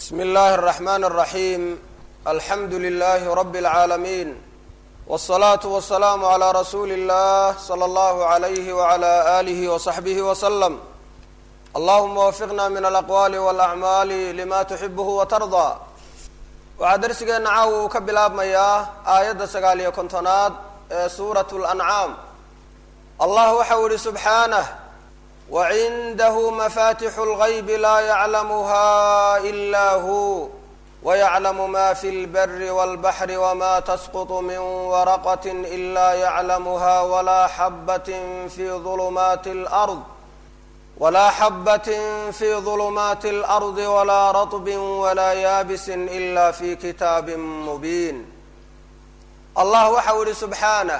bsm اllahi الرحmn الرaحيم alxamdu لlh رb العaalمين والصlaaة والسlاam عlى rasuuli الlah slى اllah عlyh وعlى آlih وصaxbih وsلم allahuma wfiqna min alaqwali واlأcmaali lima tuxibh وtarضى waxaa darsigeena caawa uu ka bilaabmayaa aayadda sagaal iyo kontonaad ee suuraة الأncaam allah waxa u ihi subxaanه wacindahu mafatixu اlغayb laa yaclamuha إla hu wayaclamu ma fi اlbri wاlbaxri wma tasqط min waraqaة إla yaclamuha wla xabat fi ظulmaati اlأrض wla xabat fi ظulmaati اlأrضi wla raطb wla yaabis ila fi kitaabi mubiin allah waxa u ihi subxaanه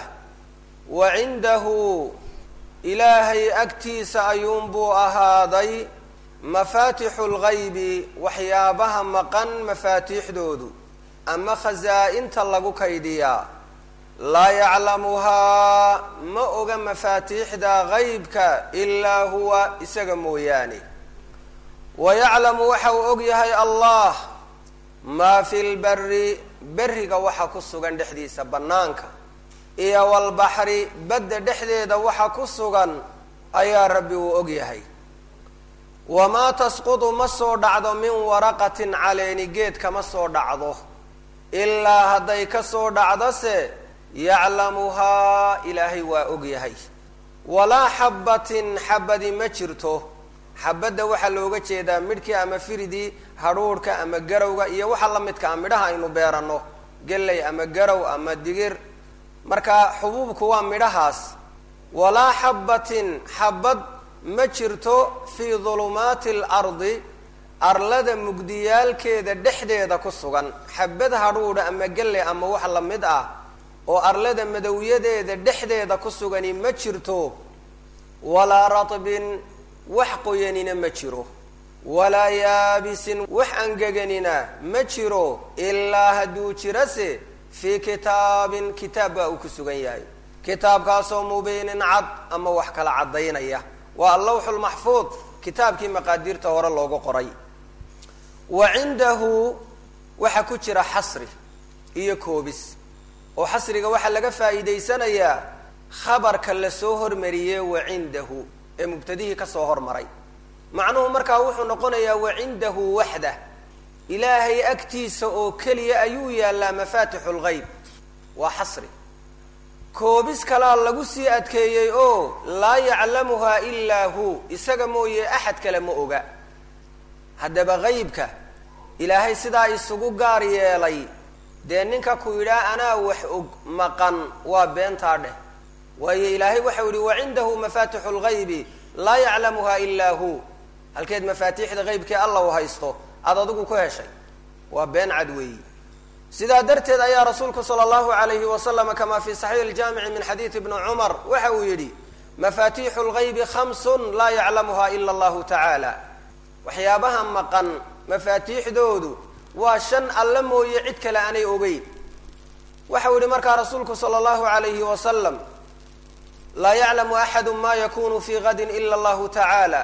wacindahu ilaahay agtiisa ayuunbuu ahaaday mafaatixu lgaybi waxyaabaha maqan mafaatiixdoodu ama khasaa-inta lagu kaydhiyaa laa yaclamuhaa ma oga mafaatiixda gaybka ilaa huwa isaga mooyaane wa yaclamu waxa uu og yahay allah maa fi lberi beriga waxa ku sugan dhexdiisa bannaanka iyo walbaxri badda dhexdeeda waxa ku sugan ayaa rabbi uu og yahay wamaa tasqudu ma soo dhacdo min waraqatin caleeni geed kama soo dhacdo ilaa hadday ka soo dhacdose yaclamuhaa ilaahay waa og yahay walaa xabbatin xabadi ma jirto xabadda waxaa looga jeedaa midhkii ama firidii hadhuudhka ama garowga iyo waxa la midka a midhaha aynu beeranno geley ama garow ama digir marka xubuubku waa midhahaas walaa xabbatin xabad ma jirto fii dulumaati alardi arlada mugdiyaalkeeda dhexdeeda ku sugan xabad hadhuudha ama gelle ama wax la mid ah oo arlada madowyadeeda dhexdeeda ku sugani ma jirto walaa ratbin wax qoyanina ma jiro walaa yaabisin wax angeganina ma jiro ilaa hadduu jirase fii kitaabin kitaab baa uu ku sugan yahay kitaabkaasoo mubiinin cad ama wax kala caddaynaya waa allawxu lmaxfuud kitaabkii maqaadiirta hore loogu qoray wa cindahu waxaa ku jira xasri iyo koobis oo xasriga waxaa laga faa'iidaysanayaa khabarka lasoo hormariyey wa cindahu ee mubtadihii kasoo hormaray macnuhu markaa wuxuu noqonayaa wa cindahu waxda ilaahay agtiisa oo keliya ayuu yaallaa mafaatixu lgayb waa xasri koobis kalaa lagu sii adkeeyey oo laa yaclamuhaa ilaa hu isaga mooye axad kale ma oga haddaba gaybka ilaahay sidaa isugu gaar yeelay dee ninka ku yidhaah anaa wax og maqan waa beentaa dheh waayo ilaahay waxau yihi wacindahu mafaatixu lgaybi laa yaclamuhaa ilaa hu halkeed mafaatiixda gaybkii alla u haysto aada adigu ku heshay waa been cad weeyi sidaa darteed ayaa rasuulku sala allahu alayhi wasalam kamaa fi saxiix iljaamici min xadiidi ibni cumar waxa uu yidhi mafaatiixu lgaybi khamsun laa yaclamuha ila allahu tacaala waxyaabaha maqan mafaatiixdoodu waa shan alle mooye cid kale aanay ogeyn waxa uu yihi markaa rasuulku sala allahu alayhi wasalam laa yaclamu axadu ma yakunu fi gadin ila allahu tacaala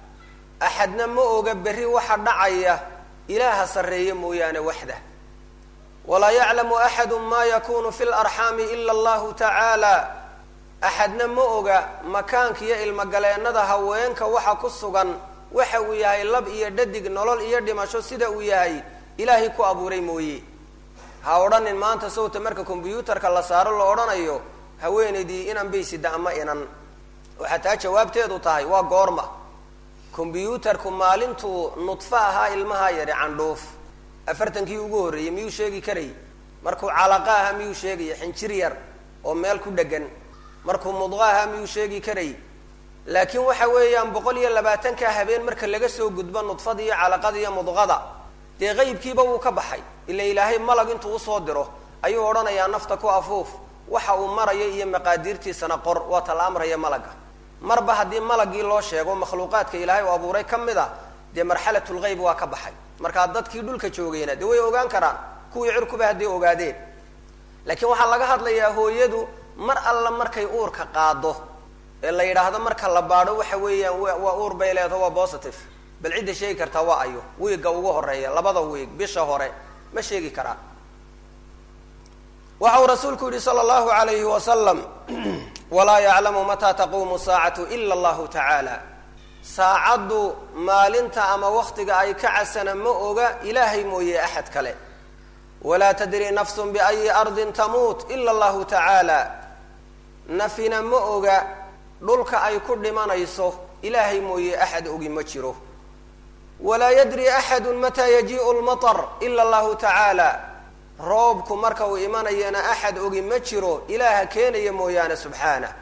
axadna ma oga berri waxa dhacaya ilaaha sarreeye mooyaane waxda walaa yaclamu axadu ma yakunu fi larxaami ila allahu tacaala axadna ma oga makaanka iyo ilmogaleennada haweenka waxa ku sugan waxa uu yahay lab iyo dhadig nolol iyo dhimasho sida uu yahay ilaahay ku abuuray mooye ha odhanin maanta sawta marka kombyuutarka la saaro la odhanayo haweenaydii inan baysida ama inan waxaa taa jawaabteedu tahay waa goorma kombyuutarku maalintuu nudfo ahaa ilmaha yari candhuuf afartankii ugu horreeyey miyuu sheegi karay markuu calaqa ahaa miyuu sheegaya xinjir yar oo meel ku dhegan markuu mudqa ahaa miyuu sheegi karay laakiin waxa weeyaan boqol iyo labaatanka habeen marka laga soo gudbo nudfada iyo calaqada iyo mudqada dee qaybkiiba wuu ka baxay ila ilaahay malag intuu usoo diro ayuu odhanayaa nafta ku afuuf waxa uu marayo iyo maqaadiirtiisana qor waa tala amraya malaga marba haddii malagii loo sheego makhluuqaadka ilaahay uu abuuray ka mid a dee marxalatulgayb waa ka baxay markaa dadkii dhulka joogayna dee way ogaan karaan kuwii cirkuba hadday ogaadeen laakiin waxaa laga hadlayaa hooyadu mar alla markay uurka qaado ee la yidhaahdo marka la baadho waxa weeyaan waa uur bay leedaho waa positive bal cidda sheegi kartaa waa ayo wiigga ugu horeeya labada wiig bisha hore ma sheegi karaa waxa uu rasuulku yihi sala allahu alayhi wasalam walaa yaclamu mataa taquumu saacatu ila allahu tacaala saacaddu maalinta ama waktiga ay ka casana ma oga ilaahay mooye axad kale walaa tadri nafsun biayi ardin tamuut ila allahu tacaala nafina ma oga dhulka ay ku dhimanayso ilaahay mooye axad ogi ma jiro walaa yadri axadu mataa yajiiu lmatar ila allahu tacaala roobku marka uu imanayana axad ogi ma jiro ilaaha keenaya mooyaane subxaanah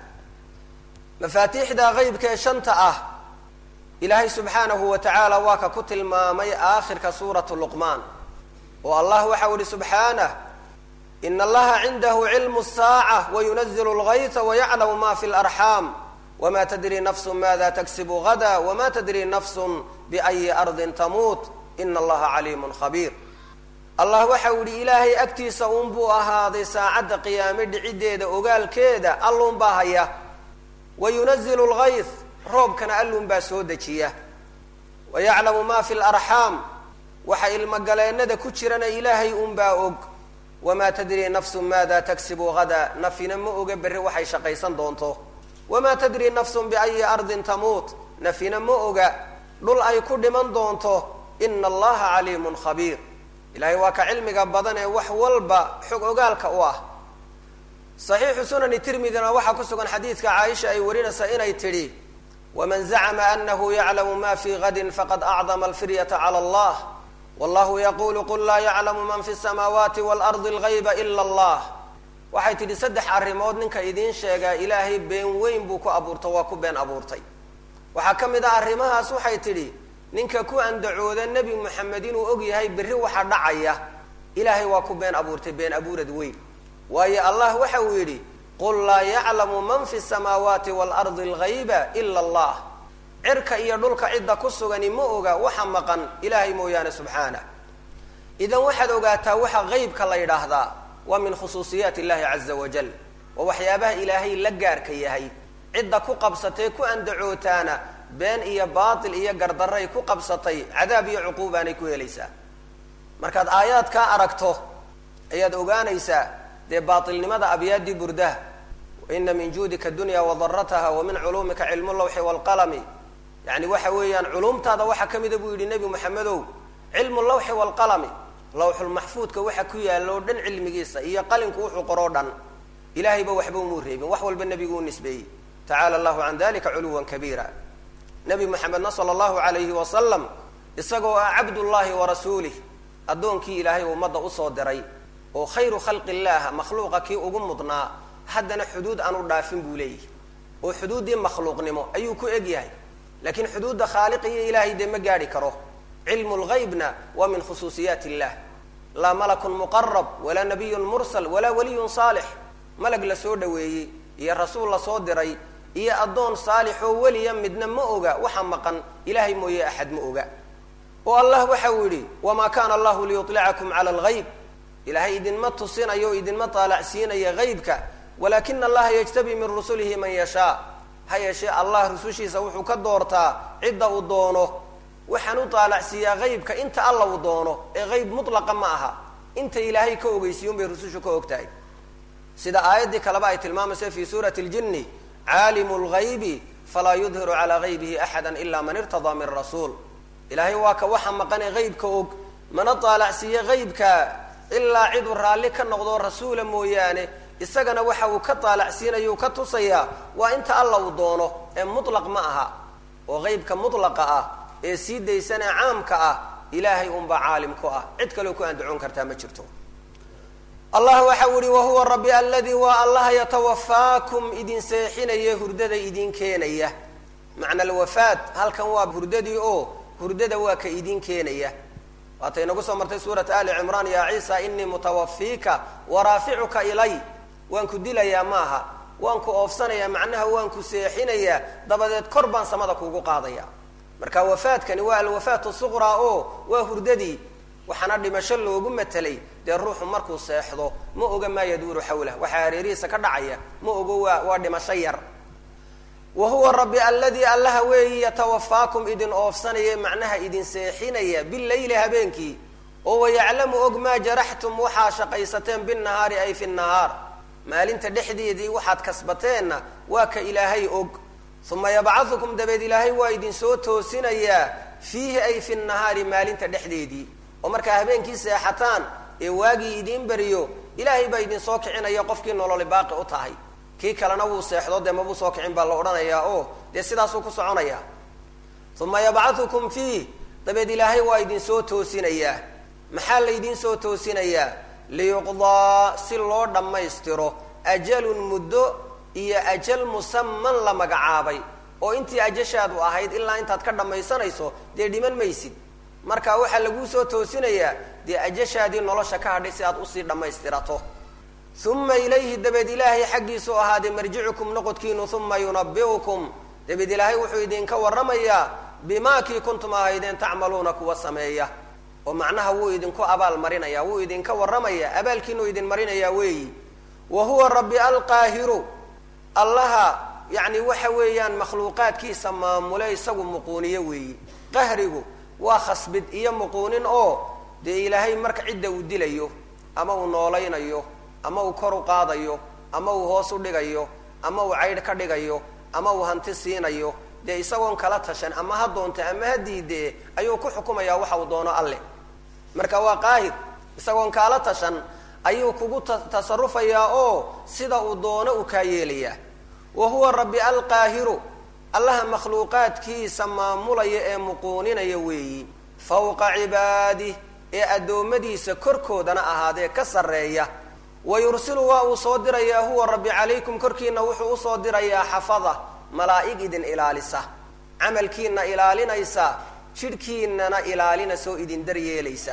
mafaatiixda qeybka ee shanta ah ilaahay subxaanahu wa tacaala waa ka ku tilmaamay aakhirka suuratu luqmaan oo allah waxau ihi subxaanah ina allaha cindahu cilmu saaca wayunazilu lgayta wayaclamu ma fi larxaam wma tadri nafsu maada tagsibu gada wma tadri nafsu biayi ardin tamuut ina allaha caliimun khabiir allah waxau yihi ilaahay agtiisa uunbuu ahaaday saacadda qiyaame dhiciddeeda ogaalkeeda alluunbaa haya wayunazilu lgayth roobkana alluunbaa soo dejiya wayaclamu ma fi larxaam waxa ilmogaleennada ku jirana ilaahay unbaa og wamaa tadri nafsu maada tagsibu gada nafina ma oga berri waxay shaqaysan doonto wamaa tadri nafsun biayi ardin tamuut nafina ma oga dhul ay ku dhiman doonto ina allaha caliimun khabiir ilahay waa ka cilmiga badan ee wax walba xog ogaalka u ah saxiixu sunani tirmidina waxaa ku sugan xadiidka caaisha ay warinaysaa inay tidhi waman zacma anahu yaclamu ma fi gadin faqad acdama alfiryata cala allah wallahu yaqulu qul laa yaclamu man fi samaawaati waalardi algayba ila allah waxay tidhi saddex arrimood ninka idiin sheegaa ilaahay been weyn buu ku abuurta waa ku been abuurtay waxaa ka mid ah arrimahaas waxay tidhi ninka ku andacooda nebi moxamed inuu og yahay berri waxa dhacaya ilaahay waa ku been abuurtay been abuurad weyn waayo allah waxa uu yidhi qul laa yaclamu man fi samaawaati waalardi algayba ila allah cirka iyo dhulka cidda ku sugani ma oga waxa maqan ilaahay mooyaane subxaanah idan waxaad ogaataa waxa qeybka la yidhaahdaa waa min khusuusiyaat illahi caza wajal waa waxyaabaha ilaahay la gaarka yahay cidda ku qabsatay ku andacootaana been iyo baatil iyo gardaray ku qabsatay cadaab iyo cuquubaanay ku helaysaa markaad aayaadkaa aragto ayaad ogaanaysaa dee baatilnimada abyaaddii burdaha waina min juudika dunya wadarataha wa min culuumika cilmu lawxi waalqalami yani waxa weeyaan culumtaada waxaa ka mida buu yidhi nebi moxamedow cilmu lawxi waalqalami lawxulmaxfuudka waxa ku yaalla oo dhan cilmigiisa iyo qalinku wuxuu qoroo dhan ilahayba waxba umuu reebin wax walba nebigu u nisbeeyey tacala allahu can dalika culuwan kabiira nebi moxamedna sala allahu alayhi wasalam isagoo ah cabdullahi wa rasuulih addoonkii ilaahay ummadda usoo diray oo khayru khalqi illaah makhluuqa kii ugu mudnaa haddana xuduud aanu dhaafin buu leeyahy oo xuduuddii makhluuqnimo ayuu ku eg yahay laakiin xuduudda khaaliq iyo ilaahay dee ma gaadhi karo cilmu lgaybna waa min khusuusiyaat illah laa malakun muqarab walaa nabiyun mursal walaa waliyun saalix malag la soo dhaweeyey iyo rasuul la soo diray iyo addoon saalix oo weliya midna ma oga waxa maqan ilahay mooye axad ma oga oo allah waxa uu yidhi wamaa kana allahu liyulicakum cala algayb ilaahay idinma tusinayo o idinma taalacsiinaya haybka walakina allaha yajtabi min rusulihi man yashaa ha yeeshee allah rusushiisa wuxuu ka doortaa cidda uu doono waxaan u taalacsiiyaa haybka inta alla uu doono ee hayb mutlaqa ma aha inta ilaahay ka ogeysiiyun bay rusushu ka og tahay sida aayaddii kaleba ay tilmaamaysa fi suurati ljinni caalimu lgaybi falaa yudhiru calaa gaybihi axada ila man irtadaa min rasuul ilaahay waa ka waxa maqane haybka og mana taalacsiiya haybka ilaa ciduu raalli ka noqdo rasuula mooyaane isagana waxa uu ka taalacsiinaya uu ka tusayaa waa inta alla uu doono ee mutlaq ma aha oo haybka mutlaqa ah ee sii daysan ee caamka ah ilaahay unbaa caalim ku ah cid kaleo ku andacoon kartaa ma jirto allah waxa u yihi wahuwa rabbi aladii waa allah yatawafaakum idin seexinaya hurdada idin keenaya macna alwafaat halkan waa hurdadii oo hurdada waa ka idin keenaya waatay inagu soo martay suurat ali cimraan ya ciisa inii mutawafiika waraaficuka ilay waan ku dilayaa maaha waan ku oofsanayaa macnaha waan ku seexinayaa dabadeed kor baan samada kuugu qaadaya marka wafaadkani waa alwafaat suqraa oo waa hurdadii waxaana dhimasho loogu matelay dee ruuxu markuu seexdo ma oga maa yaduuru xawlah waxaa hareerihiisa ka dhacaya ma ogo waa waa dhimasho yar wa huwa rabbi alladii allaha weeyi yatawafaakum idin oofsanaya macnaha idin seexinaya bileyli habeenkii oo wayaclamu og maa jaraxtum waxaa shaqaysateen binnahaari ay fi nahaar maalinta dhexdeedii waxaad kasbateenna waa ka ilaahay og uma yabcadukum dabeed ilaahay waa idin soo toosinayaa fiihi ay fi nahaari maalinta dhexdeedii oo markaa habeenkii seexataan ee waagii idiin beriyo ilaahay baa idin soo kicinaya qofkii nololi baaqi u tahay kii kalena wuu seexdo dee mabuu soo kicin baa la odhanayaa oo dee sidaasuu ku soconaya uma yabcadukum fiih dabeed ilaahay waa idin soo toosinayaa maxaa laydin soo toosinayaa liyuqdaa si loo dhammaystiro ajalun muddo iyo ajal musaman la magacaabay oo intii ajashaadu ahayd ilaa intaad ka dhammaysanayso dee dhiman maysid marka waxaa laguu soo toosinayaa dee ajashaadii nolosha ka hadhay si aad usii dhammaystirato uma ilayhi dabeed ilaahay xaggiisu ahaaday marjicukum noqodkiinu uma yunabiukum dabeed ilaahay wuxuu idinka warramayaa bimaa kii kuntum ahaydeen tacmaluuna kuwa sameeya oo macnaha wuu idinku abaal marinaya wuu idinka warramaya abaalkiinuu idin marinayaa weeyi wa huwa rabbi alqaahiru allaha yacni waxa weeyaan makhluuqaadkiisa maamule isagu muquuniye weeyi qahrigu waa khasbid iyo muquunin oo dee ilaahay marka cidda uu dilayo ama uu noolaynayo ama uu kor u qaadayo ama uu hoos u dhigayo ama uu caydh ka dhigayo ama uu hanti siinayo dee isagoon kala tashan ama ha doonte ama ha diidee ayuu ku xukumayaa waxa uu doono alleh marka waa qaahir isagoon kaala tashan ayuu kugu tasarufayaa oo sida uu doono u kaa yeelayaa wa huwa rabbi alqaahiru allaha makhluuqaadkiisa maamulaya ee muquuninaya weeyi fawqa cibaadih ee addoommadiisa korkoodana ahaadee ka sarreeya wa yursilu waa uu soo dirayaa huwa rabbi calaykum korkiina wuxuu usoo dirayaa xafada malaa'ig idin ilaalisa camalkiina ilaalinaysa jidhkiinana ilaalinasoo idin daryeelaysa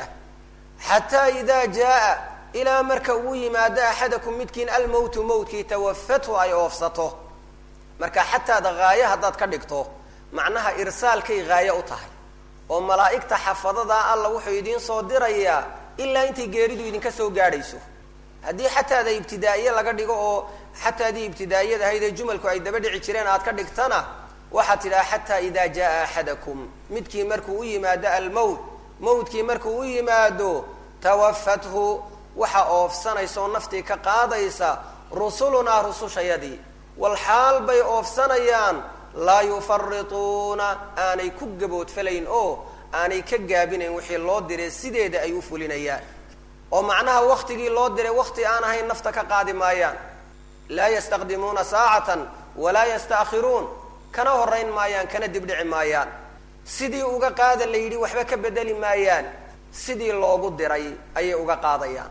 xataa idaa jaa ilaa marka uu yimaado axadakum midkiin almowtu mowtkii tawafathu ay oofsato marka xataada haaye haddaad ka dhigto macnaha irsaalkay haaye u tahay oo malaa'igta xafadadaa alla wuxuu idiin soo dirayaa ilaa intay geeridu idinka soo gaadhayso haddii xataada ibtidaa'iye laga dhigo oo xataadii ibtidaa'iyad ahayd ee jumalku ay daba dhici jireen aad ka dhigtana waxaad tidhaha xataa idaa jaa axadakum midkii markuu u yimaado almowt mowtkii markuu u yimaado tawafathu waxa oofsanaysa oo naftii ka qaadaysa rusulunaa rusushayadii walxaal bay oofsanayaan laa yufarituuna aanay ku gaboodfalayn oo aanay ka gaabinayn wixii loo diray sideeda ay u fulinayaan oo macnaha waktigii loo diray wakti aan ahayn nafta ka qaadi maayaan laa yastaqdimuuna saacatan walaa yasta'khiruun kana horayn maayaan kana dibdhici maayaan sidii uga qaada la yidhi waxba ka bedeli maayaan sidii loogu diray ayay uga qaadayaan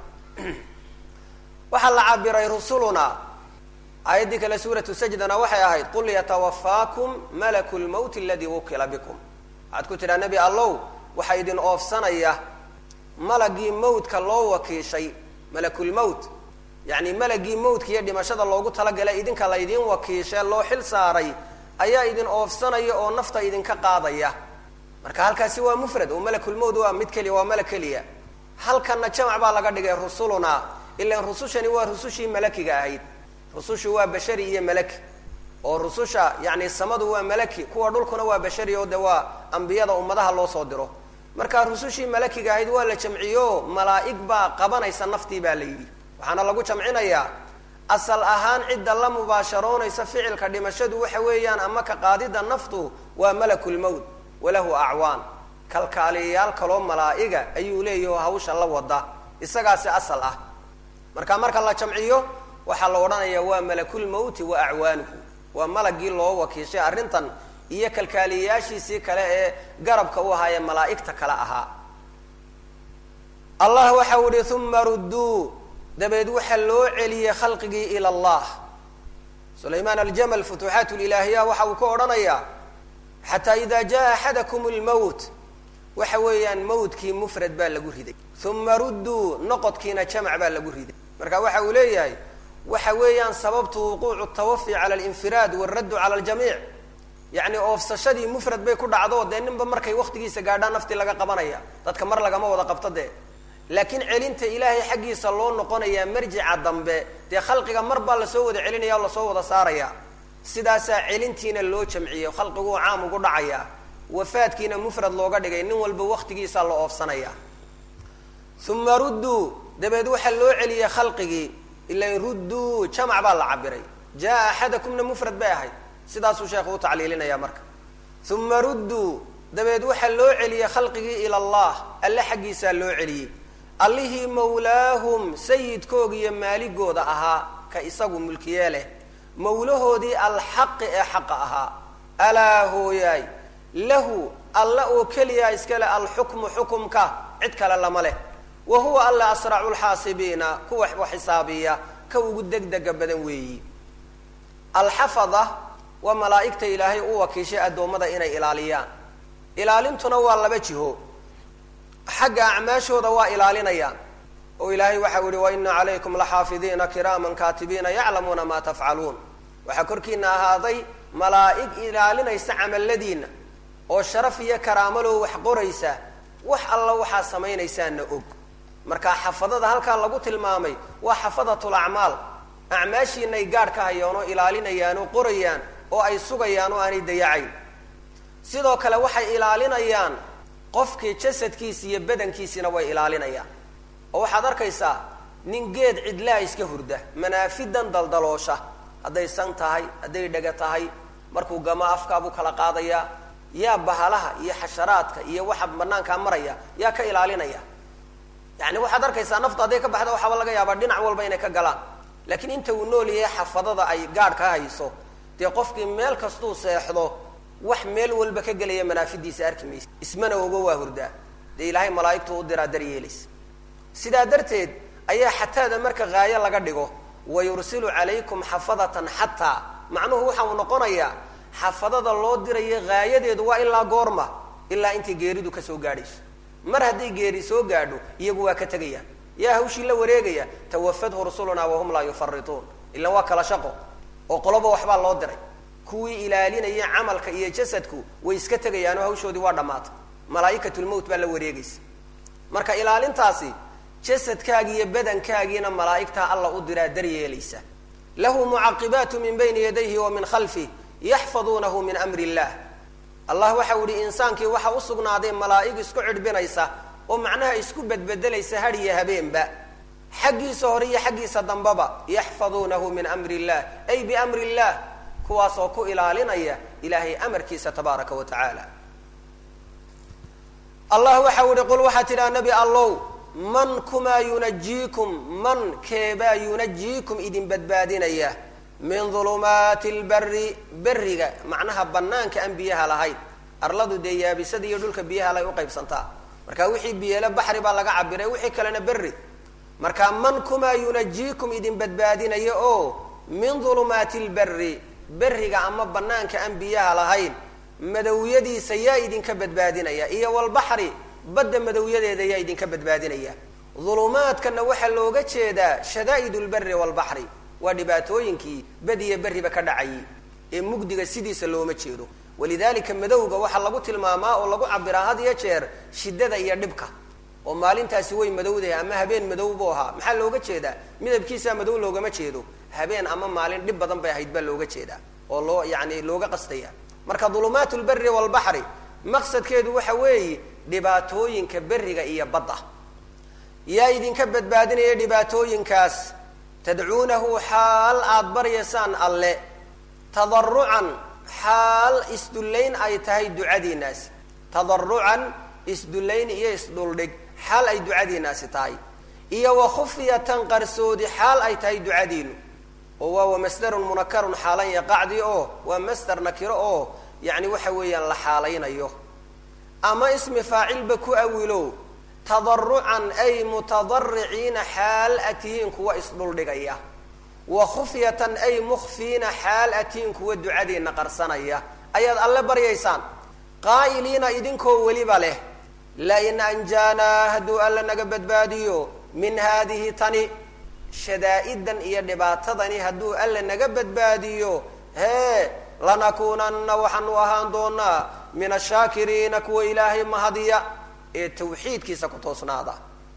waxaa la cabiray rusuluna aayaddii kale suuratu sajdana waxay ahayd qul yatawafaakum malaku lmowti aladii wukila bikum waxaad ku tidhaha nebi allow waxaa idin oofsanaya malagii mawtka loo wakiishay malakulmowt yacni malagii mawtka iyo dhimashada loogu talagalay idinka laydin wakiishee loo xil saaray ayaa idin oofsanaya oo nafta idinka qaadaya marka halkaasi waa mufrad oo malakulmowt waa mid keliya waa malag keliya halkanna jamac baa laga dhigay rusuluna ilan rusushani waa rusushii malakiga ahayd rusushu waa bashari iyo malaki oo rususha yani samadu waa malaki kuwa dhulkuna waa bashari oo de waa ambiyada ummadaha loo soo diro marka rusushii malakiga ahayd waa la jamciyo malaa'ig baa qabanaysa naftii baa la yidhi waxaana lagu jamcinayaa asal ahaan cidda la mubaasharoonaysa ficilka dhimashadu waxa weeyaan ama ka qaadida naftu waa malakulmowt walahu acwaan kalkaaliyayaal kaloo malaa'iga ayuu leeyahi oo hawsha la wada isagaasi asal ah marka marka la jamciyo waxaa la odhanayaa waa malakulmowti wa acwaanuhu waa malagii loo wakiishay arrintan iyo kalkaaliyayaashiisii kale ee garabka u ahaa ee malaa'igta kale ahaa allah waxau ihi uma rudduu dabeed waxaa loo celiyey khalqigii ila allah sulaymaan aljamal futuuxaat lilaahiya waxa uu ka odhanayaa xataa ida jaa axadakum lmowt waxa weeyaan mawtkii mufrad baa lagu riday uma rudduu noqodkiina jamac baa lagu riday marka waxa uu leeyahay waxa weeyaan sababtu wuquucu tawafi cala alinfiraad waraddu cala aljamiic yacni oofsashadii mufrad bay ku dhacdo dee ninba markay waktigiisa gaadhaan naftii laga qabanaya dadka mar lagama wada qabto dee laakiin celinta ilaahay xaggiisa loo noqonayaa marjica dambe dee khalqiga mar baa lasoo wada celinaya o lasoo wada saaraya sidaasaa celintiina loo jamciyey khalqiguu caam ugu dhacayaa wafaadkiina mufrad looga dhigay nin walba waktigiisaa la oofsanaya uma rudduu dabeed waxaa loo celiyey khalqigii ilan rudduu jamac baa la cabiray jaa axadakumna mufrad bay ahayd sidaasuu sheekhu u tacliilinaya marka uma rudduu dabeed waxaa loo celiyey khalqigii ila allah alle xaggiisaa loo celiyey allihii mawlaahum sayidkooga iyo maaligooda ahaa ka isagu mulkiyee leh mawlahoodii alxaqi ee xaqa ahaa alaa hooyaay lahu alla oo keliya iskale alxukmu xukumka cid kale lama leh wa huwa alla asracu lxaasibiina kuwa wax xisaabiya ka ugu degdega badan weeyi alxafada waa malaa'igta ilaahay u wakiishay addoommada inay ilaaliyaan ilaalintuna waa laba jiho xagga acmaashooda waa ilaalinayaan oo ilaahay waxau yihi wa ina calaykum laxaafidiina kiraaman kaatibiina yaclamuuna ma tafcaluun waxaa korkiina ahaaday malaa'ig ilaalinaysa camaladiina oo sharaf iyo karaamalow wax qoraysa wax alla waxaa samaynaysaana og marka xafadada halkaa lagu tilmaamay waa xafadatul acmaal acmaashiinay gaadh ka hayaan oo ilaalinayaan oo qorayaan oo ay sugayaan oo aanay dayacayn sidoo kale waxay ilaalinayaan qofkii jasadkiisi iyo badankiisina way ilaalinayaan oo waxaad arkaysaa nin geed cidlaa iska hurda manaafidan daldaloosha hadday san tahay hadday dhega tahay markuu gamo afkaabuu kala qaadayaa yaa bahalaha iyo xasharaadka iyo waxa banaankaa maraya yaa ka ilaalinaya yani waxaad arkaysaa naftu hadday ka baxda waxaaba laga yaabaa dhinac walba inay ka galaan laakiin inta uu nool yahay xafadada ay gaadh ka hayso dee qofkii meel kastuu seexdo wax meel walba ka gelaya manaafidiisa arki maysa ismana ogo waa hurdaa dee ilaahay malaaigtu u diraa daryeelaysa sidaa darteed ayaa xataada marka haayo laga dhigo wa yursilu calaykum xafadatan xataa macnuhu waxa uu noqonayaa xafadada loo dirayo haayadeedu waa ilaa goorma ilaa intay geeridu kasoo gaadhayso mar hadday geeri soo gaadho iyagu waa ka tegayaan yaa hawshii la wareegaya tawafadhu rusulunaa wahum laa yufarituun ilan waa kala shaqo oo qoloba waxbaa loo diray kuwii ilaalinaya camalka iyo jasadku way iska tegayaanoo hawshoodii waa dhammaatay malaaikatulmowt baa la wareegaysa marka ilaalintaasi jasadkaagi iyo badankaagiina malaa'igtaa alla u diraa daryeelaysa lahu mucaqibaatu min bayni yadayhi wa min khalfih yaxfaduunahu min amri illah allah waxau yihi insaankii waxa u sugnaaday malaa'ig isku cidhbinaysa oo macnaha isku bedbedelaysa had iyo habeenba xaggiisa hore iyo xaggiisa dambaba yaxfaduunahu min amri illah ay biamri illah kuwaas oo ku ilaalinaya ilaahay amarkiisa tabaaraka wa tacaala allah waxau yihi qul waxaa tidhaha nebi allow man kumaa yunajiikum man keebaa yunajiikum idin badbaadinaya min dulumaati lbari beriga macnaha banaanka aan biyaha lahayn arladu dee yaabisada iyo dhulka biyaha lay uqaybsantaa marka wixii biyele baxri baa laga cabiray wixii kalena berri marka man kumaa yunajiikum idin badbaadinaya oo min dulumaati lbari beriga ama banaanka aan biyaha lahayn madowyadiisa yaa idinka badbaadinaya iyo walbaxri badda madowyadeeda yaa idinka badbaadinaya dulumaadkana waxaa looga jeedaa shadaa'id lberi walbaxri waa dhibaatooyinkii badiya berriba ka dhacayay ee mugdiga sidiisa looma jeedo walidalika madowga waxaa lagu tilmaamaa oo lagu cabiraa had iyo jeer shiddada iyo dhibka oo maalintaasi way madowdahay ama habeen madow buu ahaa maxaa looga jeedaa midabkiisaa madow loogama jeedo habeen ama maalin dhib badan bay ahayd baa looga jeedaa oo loo yani looga qastaya marka dulumaat lberi walbaxri maqsadkeedu waxa weeye dhibaatooyinka beriga iyo badda yaa idinka badbaadinaya dhibaatooyinkaas tadcuunahu xaal aada baryaysaan alle tadarucan xaal isdullayn ay tahay ducadiinaasi tadarucan isdullayn iyo isdhuldhig xaal ay ducadiinaasi tahay iyo wa khufyatan qarsoodi xaal ay tahay ducadiinu oo waa wa masdarun munakarun xaalan yaqacdi oo waa masdar nakiro oo yacni waxa weeyaan la xaalaynayo ama ismi faacilba ku awilow tadarucan ay mutadariciina xaal atihiin kuwa isdhuldhigaya wa khufyatan ay mukhfiina xaal atihiin kuwa ducadiina qarsanaya ayaad alle baryaysaan qaa'iliina idinkoo weliba leh lain anjaanaa hadduu alle naga badbaadiyo min haadihi tani shadaa'idan iyo dhibaatadani hadduu alle naga badbaadiyo hee lanakuunanna waxaanu ahaan doonaa min ashaakiriina kuwa ilaahay mahadiya ee tawxiidkiisa ku toosnaada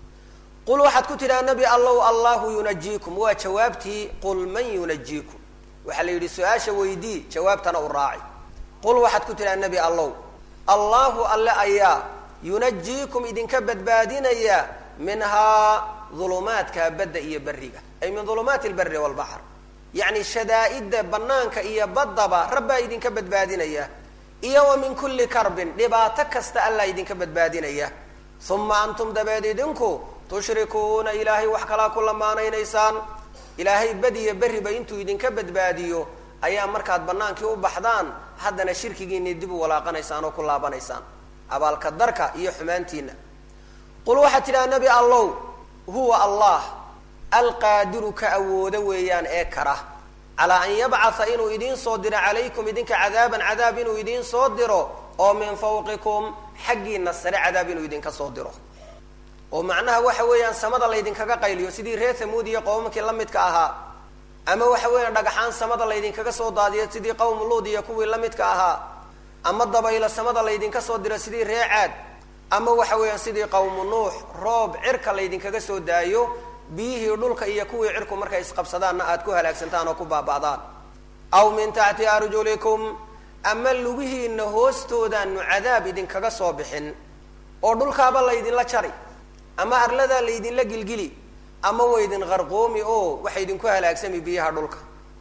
qul waxaad ku tidhaha nebi allow allahu yunajiikum waa jawaabtii qul man yunajiikum waxaa la yidhi su-aasha weydii jawaabtana u raaci qul waxaad ku tidhaha nebi allow allahu alle ayaa yunajiikum idinka badbaadinaya minhaa dulumaadka badda iyo berriga ay min dulumaati lberi walbaxr yacni shadaa'idda bannaanka iyo baddaba rabbaa idinka badbaadinaya iyo wa min kulli karbin dhibaato kasta allaa idinka badbaadinaya uma antum dabeed idinku tushrikuuna ilaahay wax kalaa ku lamaanaynaysaan ilaahay badiyo berriba intuu idinka badbaadiyo ayaa markaad bannaankii u baxdaan haddana shirkigiinii dib u walaaqanaysaan oo ku laabanaysaan abaalka darka iyo xumaantiina qul waxaad tidhaha nebi allow huwa allah alqaadiru ka awoodo weeyaan ee kara calaa an yabcatha inuu idiin soo diro calaykum idinka cadaaban cadaab inuu idiin soo diro oo min fawqikum xaggiina sare cadaab inuu idinka soo diro oo macnaha waxa weeyaan samada laydinkaga qayliyo sidii reer thamuud iyo qowmkii la midka ahaa ama waxa weeyaan dhagaxaan samada laydinkaga soo daadiyo sidii qowm luud iyo kuwii la midka ahaa ama dabaylo samada laydinka soo diro sidii ree caad ama waxa weeyaan sidii qowmu nuux roob cirka laydinkaga soo daayo biyihii dhulka iyo kuwii cirku markay isqabsadaanna aad ku halaagsantaan oo ku baaba'daan aw min taxti arjulikum ama lugihiina hoostoodaanu cadaab idinkaga soo bixin oo dhulkaaba laydinla jari ama arladaa laydinla gilgili ama waydin qarqoomi oo waxa idinku halaagsami biyaha dhulka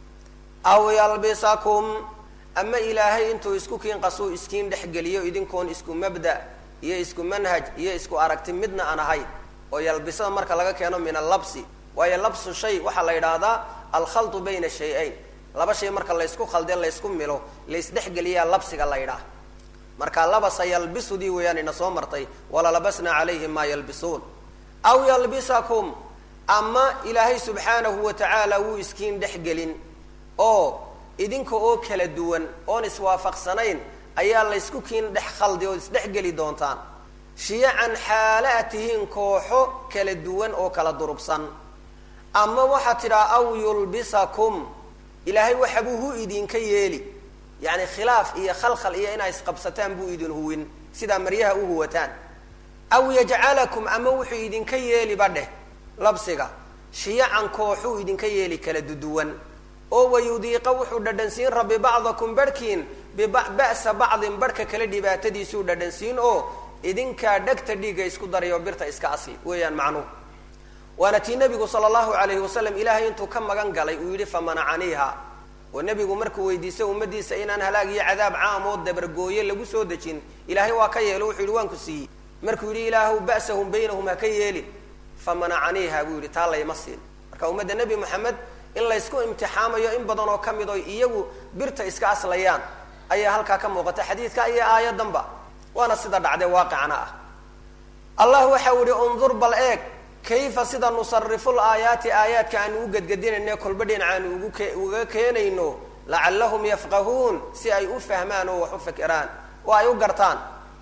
aw yalbisakum ama ilaahay intuu isku kiin qasuu iskiin dhexgeliyo idinkoon isku mabda iyo isku manhaj iyo isku aragti midna aan ahayn oo yalbisada marka laga keeno min allabsi waayo labsu shay waxaa la yidhaahdaa alkhaltu bayna shay-ayn laba shay marka laysku khalde laysku milo laysdhexgeliyaa labsiga la ydhaah marka labasa yalbisudii weeyaan ina soo martay walalabasna calayhim maa yalbisuun aw yalbisakum ama ilaahay subxaanahu wa tacaala wuu iskiin dhexgelin oo idinka oo kala duwan oon iswaafaqsanayn ayaa laysku kiin dhex khaldi oo isdhexgeli doontaan shiyacan xaale a tihiin kooxo kala duwan oo kala durugsan ama waxaad tidhaha aw yulbisakum ilaahay waxabuu hu idinka yeeli yacni khilaaf iyo khalkhal iyo inaa isqabsataan buu idin huwin sidaa maryaha u huwataan aw yajcalakum ama wuxuu idinka yeeliba dheh labsiga shiyacan kooxuu idinka yeeli kala duduwan oo wayudiiqa wuxuu dhadhansiin rabbi bacdakum barhkiin biba'sa bacdin barhka kale dhibaatadiisuu dhadhansiin oo idinkaa dhegta dhiigga isku daray oo birta iska asli weeyaan macnuhu waana tii nebigu sala allahu alayhi wasalam ilaahay intuu ka magan galay uu yidhi famanacaniiha oo nebigu markuu weydiistay ummadiisa inaan halaag iyo cadaab caam oo dabargooye lagu soo dejin ilaahay waa ka yeelo wuxuu yidhi waan ku siiyey markuu yidhi ilaahu ba'sahum baynahum ha ka yeelin famanacaniiha buu yidhi taa layma siin marka ummadda nebi moxamed in laysku imtixaamayo in badan oo ka mid oo iyagu birta iska aslayaan ayaa halkaa ka muuqata xadiidka iyo aayadanba waana sida dhacdee waaqicana ah allah waxau yihi undur bal eeg kayfa sida nusarifu laayaati aayaadka aanu u gedgedinayne kolba dhinacaanu ugu ke uga keenayno lacallahum yafqahuun si ay u fahmaan oo wax u fikiraan oo ay u gartaan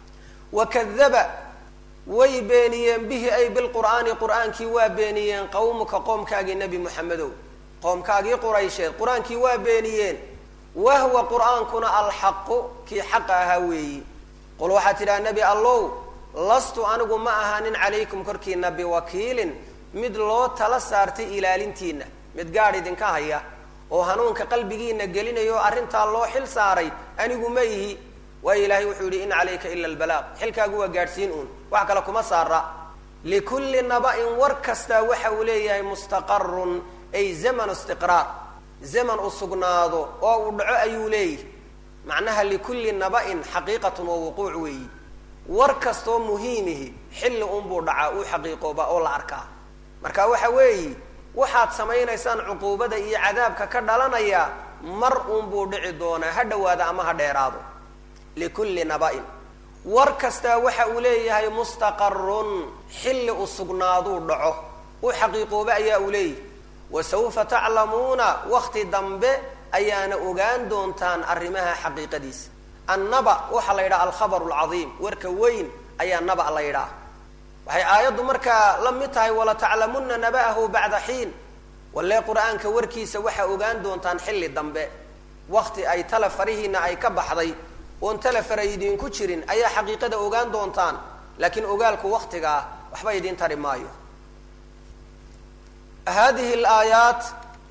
wakadaba way beeniyeen bihi ay bilqur'aani qur'aankii waa beeniyeen qawmuka qoomkaagii nebi moxamedow qoomkaagii quraysheed qur-aankii waa beeniyeen wahwa qur'aankuna alxaqu kii xaqa ahaa weeyi qul waxaa tidhaha nebi allow lastu anigu ma ahaanin calaykum korkiina biwakiilin mid loo tala saartay ilaalintiina mid gaadh idinka haya oo hanuunka qalbigiina gelinayo o arrintaa loo xil saaray anigu ma ihi waayo ilaahay wuxuu yidhi in calayka ila albalaaq xilkaagu waa gaadhsiin uun wax kale kuma saara likulli naba-in war kastaa waxa uu leeyahay mustaqarun ay zamanu istiqraar zaman u sugnaado oo uu dhaco ayuu leeyahy macnaha likulli naba-in xaqiiqatun wa wuquuc weeyi war kastoo muhiimihi xilli unbuu dhacaa uu xaqiiqooba oo la arkaa marka waxa weeyi waxaad samaynaysaan cuquubada iyo cadaabka ka dhalanaya mar unbuu dhici doonaa ha dhowaada ama ha dheeraado likulli naba-in war kastaa waxa uu leeyahay mustaqarun xilli u sugnaaduu dhaco uu xaqiiqooba ayaa uu leeyahy wa sawfa taclamuuna wakti dambe ayaana ogaan doontaan arrimaha xaqiiqadiisa annaba waxaa la yidhaha alkhabaru alcadiim warka weyn ayaa naba la yidhaha waxay aayaddu markaa la mid tahay walataclamunna naba'ahu bacda xiin walle qur-aanka warkiisa waxaa ogaan doontaan xilli dambe wakti ay tala farihiina ay ka baxday oon tala fara idinku jirin ayaa xaqiiqada ogaan doontaan laakiin ogaalku waktiga ah waxba idiin tari maayo hadihi alaayaat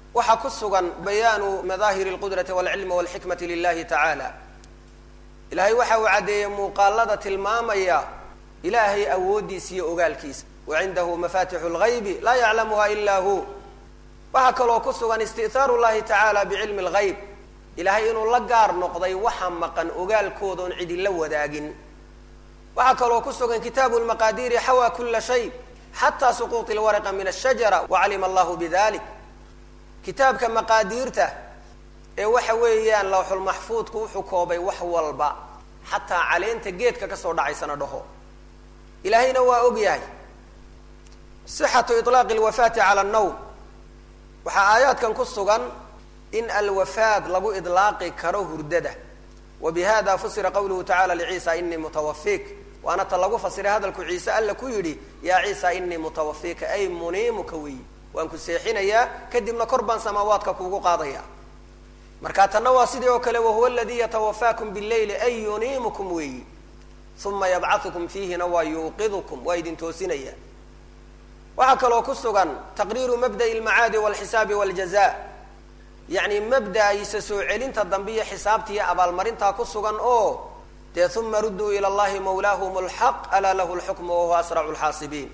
waxaa ku sugan bayaanu madaahiri اlqudrati wاlcilmi wاlxikmati lilahi tacaala ilahay waxa uu caddeeyey muuqaalada tilmaamaya ilaahay awooddiisa iyo ogaalkiisa wacindahu mafatixu اlgaybi laa yaclamuha ila hu waxaa kaloo ku sugan isti'haaru llahi tacaala bicilmi اlgayb ilahay inuu la gaar noqday waxa maqan ogaalkooda oon cidila wadaagin waxaa kaloo ku sugan kitaabu lmaqaadiiri xawaa kula shay xataa suquuط اlwarqa min الshajara wacalima allahu bidalik kitaabka maqaadiirta ee waxa weeyaan lawxulmaxfuudku wuxuu koobay wax walba xataa caleenta geedka kasoo dhacaysana dhaho ilaahayna waa og yahay sixatu iطlaaqi اlwafaati cala الnawm waxaa aayaadkan ku sugan in alwafaad lagu idlaaqi karo hurdada wa bihada fusira qawluhu tacala lciisa inii mutawafik waana ta lagu fasiray hadalku ciise alla ku yidhi yaa ciisa inii mutawafika ay muniimuka weyi waan ku seexinayaa kadibna kor baan samaawaadka kuugu qaadaya marka tanna waa sidii oo kale wahuwa aladii yatawafaakum bileyli ay yuniimukum weeyi uma yabcaukum fiihina waa yuuqidukum waa idin toosinaya waxaa kaloo ku sugan taqriiru mabda'i almacaadi walxisaabi waljaza yacni mabda-isa soo celinta dambe iyo xisaabta iyo abaalmarintaa ku sugan oo dee uma rudduu ila allahi mawlaahum lxaq alaa lahu lxukmu wahuwa asracu lxaasibiin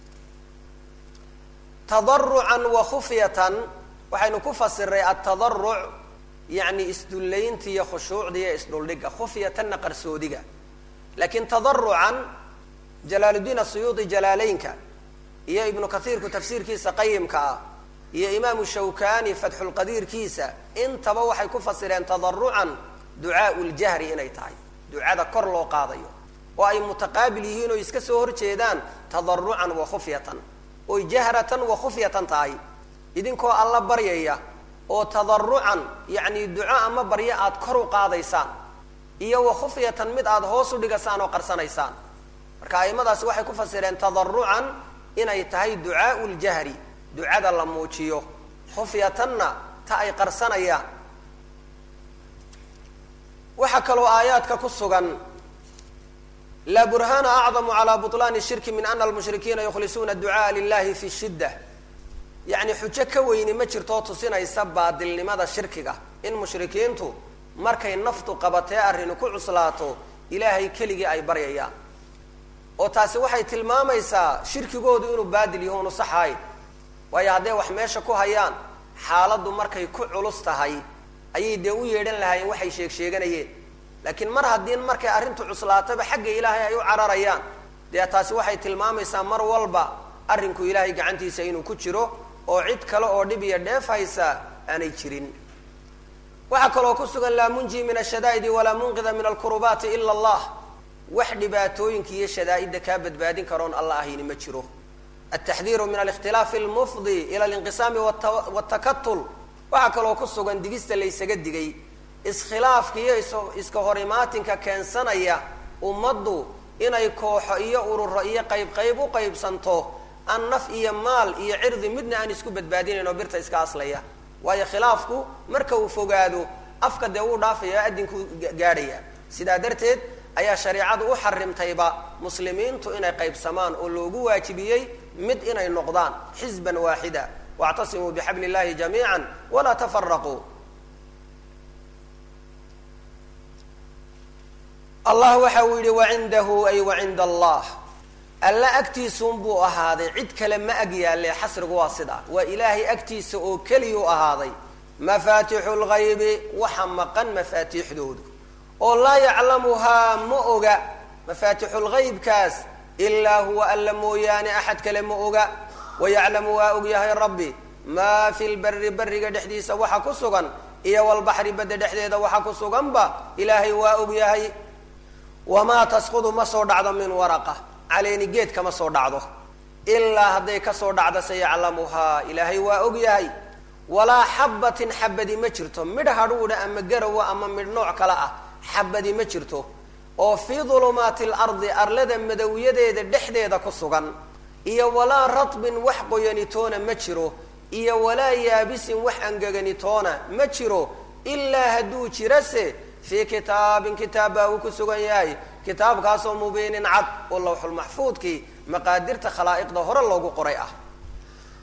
tadarucan wa khufyatan waxaynu ku fasiray atadaruc yacni isdullaynta iyo khushuucda iyo isdhuldhigga khufyatanna qarsoodiga laakiin tadarucan jalaaluddiin asuyuudi jalaaleynka iyo ibnu kathiirku tafsiirkiisa qayimka ah iyo imaamu shawkani fatxulqadiirkiisa intaba waxay ku fasireen tadarucan ducaau ljahri inay tahay ducada kor loo qaadayo oo ay mutaqaabil yihiin oo iska soo horjeedaan tadarucan wa khufyatan oy jahratan wa khufyatan tahay idinkoo alla baryaya oo tadarucan yacni duco ama baryo aad kor u qaadaysaan iyo wa khufyatan mid aada hoos u dhigasaan oo qarsanaysaan marka aimadaasi waxay ku fasireen tadarucan inay tahay ducaau ljahri ducada la muujiyo khufyatanna ta ay qarsanayaan waxaa kaloo aayaadka ku sugan laa burhana acdamu calaa buطlaani shirki min ana almushrikiina yukhlisuuna ducaaa lilahi fi shidda yacni xujo ka weyni ma jirtoo tusinaysa baadilnimada shirkiga in mushrikiintu markay naftu qabatee arrini ku cuslaato ilaahay keligii ay baryayaan oo taasi waxay tilmaamaysaa shirkigoodu inuu baadil yaho unu saxaay waayo hadday wax meesha ku hayaan xaaladdu markay ku culus tahay ayay dee u yeedhan lahaayeen waxay sheeg sheeganayeen laakiin mar haddii markay arrintu cuslaataba xagga ilaahay ay u cararayaan dee taasi waxay tilmaamaysaa mar walba arrinku ilaahay gacantiisa inuu ku jiro oo cid kale oo dhib iyo dheef haysa aanay jirin waxaa kaloo ku sugan laa munji min ashadaa'idi walaa munqida min alkurubaati ila allah wax dhibaatooyinka iyo shadaa'idda kaa badbaadin karoon alla ahayni ma jiro altaxdiiru min alikhtilaafi almufdi ila alinqisaami wtakatul waxaa kaloo ku sugan digista laysaga digay iskhilaafka iyo iska hor imaatinka keensanaya ummaddu inay kooxo iyo ururo iyo qayb qayb u qaybsanto aan naf iyo maal iyo cirdi midna aan isku badbaadinayn oo birta iska aslaya waayo khilaafku marka uu fogaado afka dee uu dhaafaya o adinku gaadhaya sidaa darteed ayaa shareicadu u xarimtayba muslimiintu inay qaybsamaan oo loogu waajibiyey mid inay noqdaan xisban waaxida wactasimuu bixabli illahi jamiica walaa tafaraquu allah waxa uu yidhi wacindahu ay wacinda allah alla agtiisuunbuu ahaaday cid kale ma ag yaalle xasrigu waa sidaa waa ilaahay agtiisa oo keliyuu ahaaday mafaatixu lgaybi waxa maqan mafaatiixdoodu oo laa yaclamuhaa ma oga mafaatixu lgaybkaas ilaa huwa alla mooyaane axad kale ma oga wayaclamu waa og yahay rabbi maa fi lberi beriga dhexdiisa waxa ku sugan iyo walbaxri badda dhexdeeda waxa ku suganba ilaahay waa og yahay wamaa tasqudu ma soo dhacdo min waraqa caleeni geed kama soo dhacdo ilaa hadday kasoo dhacdo sayaclamuhaa ilaahay waa og yahay walaa xabatin xabadi ma jirto midh hadhuudha ama garawa ama midh nooc kale ah xabadi ma jirto oo fii dulumaati lardi arlada madowyadeeda dhexdeeda ku sugan iyo walaa ratbin wax qoyanitoona ma jiro iyo walaa yaabisin wax angeganitoona ma jiro ilaa hadduu jirase fii kitaabin kitaab baa uu ku sugan yahay kitaabkaasoo mubiinin cad oo lawxulmaxfuudkii maqaadirta khalaa'iqda hore loogu qoray ah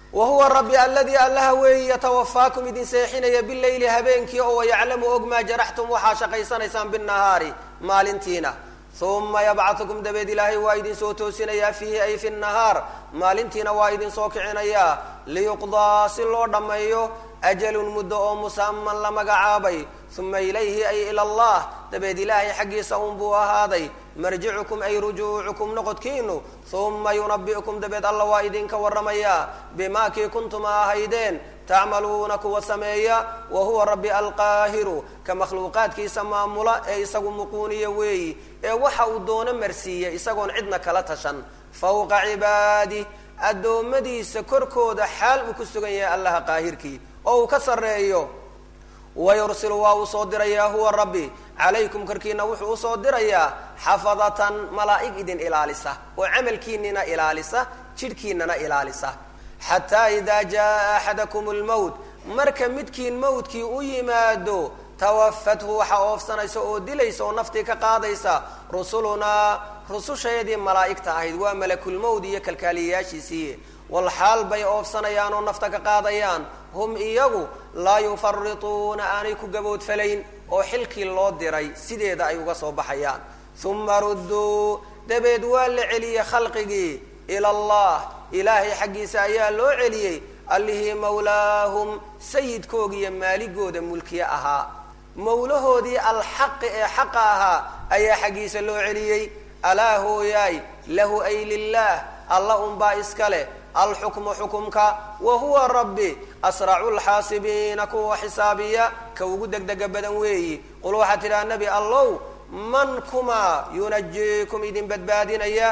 wa huwa rabbi aladii allaha weeyi yatawafaakum idin seexinaya bileyli habeenkii oo wayaclamu og maa jaraxtum waxaa shaqaysanaysaan binahaari maalintiina uma yabcahukum dabeed ilaahay waa idin soo toosinayaa fiihi ay fi nahaar maalintiina waa idin soo kicinayaa liyuqdaa si loo dhammeeyo ajalun muddo oo musaman la magacaabay uma ilayhi ay ila allah dabeed ilaahay xaggiisa unbuu ahaaday marjicukum ay rujuucukum noqodkiinu uma yunabi'ukum dabeed alla waa idinka warramayaa bimaa kii kuntuma ahaydeen tacmaluuna kuwa sameeya wa huwa rabbi alqaahiru ka makhluuqaadkiisa maamula ee isagu muquuniya weeyi ee waxa uu doono marsiiya isagoon cidna kala tashan fawqa cibaadih addoommadiisa korkooda xaal uu ku sugan yahay allaha qaahirkii oo uu ka sarreeyo wayursilu waa uu soo dirayaa huwa rabbi calaykum korkiina wuxuu usoo dirayaa xafadatan malaa'ig idin ilaalisa oo camalkiinina ilaalisa jidhkiinana ilaalisa xataa idaa jaa axadakum lmowt marka midkiin mowtkii u yimaado tawafathu waxaa oofsanaysa oo dilaysa oo naftii ka qaadaysa rusulunaa rususheedii malaa'igta ahayd waa malakulmowd iyo kalkaaliyayaashiisii walxaal bay oofsanayaan oo nafta ka qaadayaan hum iyagu laa yufarituuna aanay ku gaboodfalayn oo xilkii loo diray sideeda ay uga soo baxayaan uma rudduu dabeed waa la celiyey khalqigii ila allah ilaahay xaggiisa ayaa loo celiyey allihii mawlaahum sayidkoogiiyo maaligooda mulkiye ahaa mawlahoodii alxaqi ee xaqa ahaa ayaa xaggiisa loo celiyey alaa hooyaay lahu ay lilah alla unbaa iska leh alxukmu xukumka wa huwa rabbi asracu lxaasibiina kuwa xisaabiya ka ugu degdega badan weeyi qul waxaa tidhaha nebi allow man kumaa yunajiikum idin badbaadinaya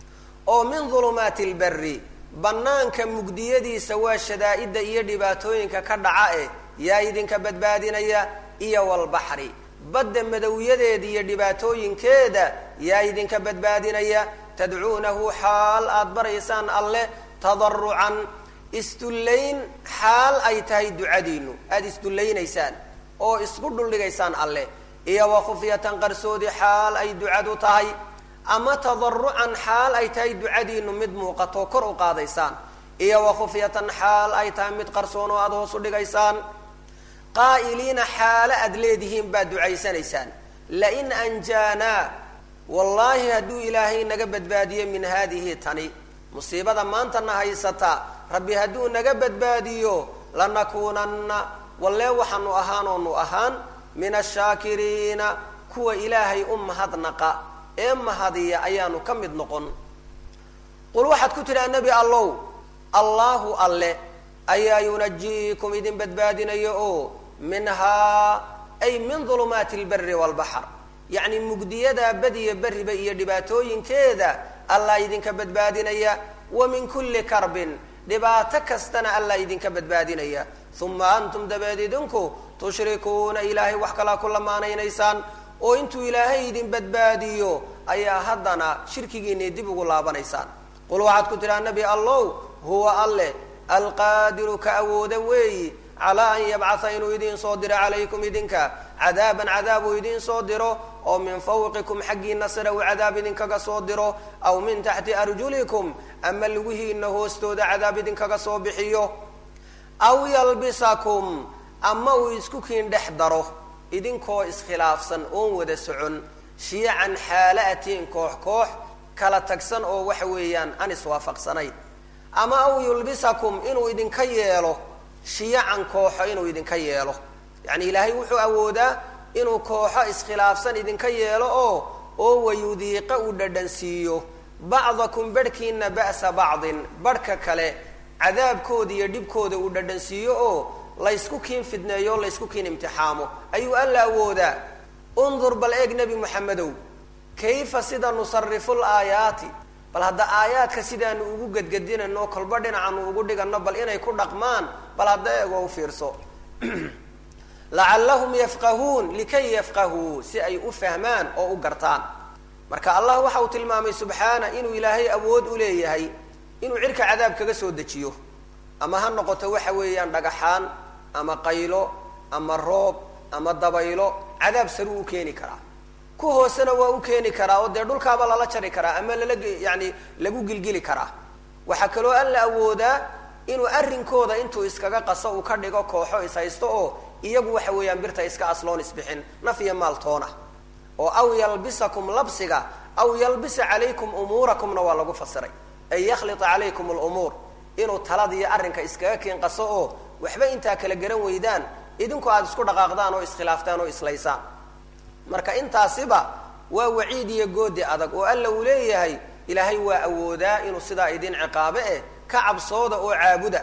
oo min dulumaati lberi bannaanka mugdiyadiisa waa shadaa'idda iyo dhibaatooyinka ka dhaca eh yaa idinka badbaadinaya iyo walbaxri badda madowyadeeda iyo dhibaatooyinkeeda yaa idinka badbaadinaya tadcuunahu xaal aada baraysaan alleh tadarucan isdullayn xaal ay tahay ducadiinu aada isdullaynaysaan oo isku dhuldhigaysaan alleh iyo wa khufyatan qarsoodi xaal ay ducadu tahay ama tadarucan xaal ay tahay ducadiinu mid muuqatoo kor u qaadaysaan iyo wa khufyatan xaal ay tahay mid qarsoon oo aada hoos u dhigaysaan qaa'iliina xaalo aada leedihiin baad ducaysanaysaan lain anjaanaa wallaahi hadduu ilaahay naga badbaadiyo min haadihi tani musiibada maantana haysata rabbi hadduu naga badbaadiyo lanakuunanna wallee waxaanu ahaanoonu ahaan min ashaakiriina kuwa ilaahay u mahadnaqa ee mahadiya ayaanu ka mid noqon qul waxaad ku tidhaha nebi allow allaahu alle ayaa yunajiikum idin badbaadinayo oo minhaa ay min dulumaati lberi waalbaxr yacni mugdiyada badiya beriba iyo dhibaatooyinkeeda allah idinka badbaadinaya wa min kulli karbin dhibaato kastana allah idinka badbaadinaya uma antum dabeed idinku tushrikuuna ilaahay wax kalaa ku lamaanaynaysaan oo intuu ilaahay idin badbaadiyo ayaa haddana shirkigiinii dib ugu laabanaysaan qul waxaad ku tidhaha nebi allow huwa alleh alqaadiru ka awooda weeyi calaa an yabcatha inuu idiin soo diro calaykum idinka cadaaban cadaab uu idiin soo diro oo min fawqikum xaggiina sare uu cadaab idinkaga soo diro aw min taxti arjulikum ama lugihiina hoostooda cadaab idinkaga soo bixiyo aw yalbisakum ama uu isku kiin dhex daro idinkoo iskhilaafsan oon wada socon shiican xaala atiin koox koox kala tagsan oo waxa weeyaan aan iswaafaqsanayn ama aw yulbisakum inuu idinka yeelo shiyacan kooxo inuu idinka yeelo yacni ilaahay wuxuu awoodaa inuu kooxo iskhilaafsan idinka yeelo oo oo wayudiiqa uu dhadhansiiyo bacdakum barhkiina ba'sa bacdin barhka kale cadaabkooda iyo dhibkooda uu dhadhansiiyo oo laysku kiin fidneeyo o laysku kiin imtixaamo ayuu alla awoodaa undur bal eeg nebi moxamedow kayfa sida nusarifu laayaati bal hadda aayaadka sidaanu ugu gedgedinayno kolba dhinacaanu ugu dhigano bal inay ku dhaqmaan bal hadda eegoo u fiirso lacallahum yafqahuun likay yafqahuu si ay u fahmaan oo u gartaan marka allah waxa uu tilmaamay subxaana inuu ilaahay awood u leeyahay inuu cirka cadaab kaga soo dejiyo ama ha noqoto waxa weeyaan dhagaxaan ama qaylo ama roob ama dabaylo cadaab saruu u keeni karaa ku hoosena waa u keeni karaa oo dee dhulkaaba lala jari karaa ama lala yani lagu gilgili karaa waxaa kaloo alla awoodaa inuu arrinkooda intuu iskaga qaso uu ka dhigo kooxo ishaysto oo iyagu waxa weeyaan birta iska asloon isbixin naf iyo maaltoona oo aw yalbisakum labsiga aw yalbisa calaykum umuurakumna waa lagu fasiray ay yakhlita calaykum alumuur inuu taladiiyo arrinka iskaga keen qaso oo waxba intaa kala garan weydaan idinku aada isku dhaqaaqdaan oo iskhilaaftaan oo islaysaan marka intaasiba waa waciid iyo goodi adag oo alla uu leeyahay ilaahay waa awoodaa inuu sidaa idin ciqaabe eh ka cabsooda oo caabuda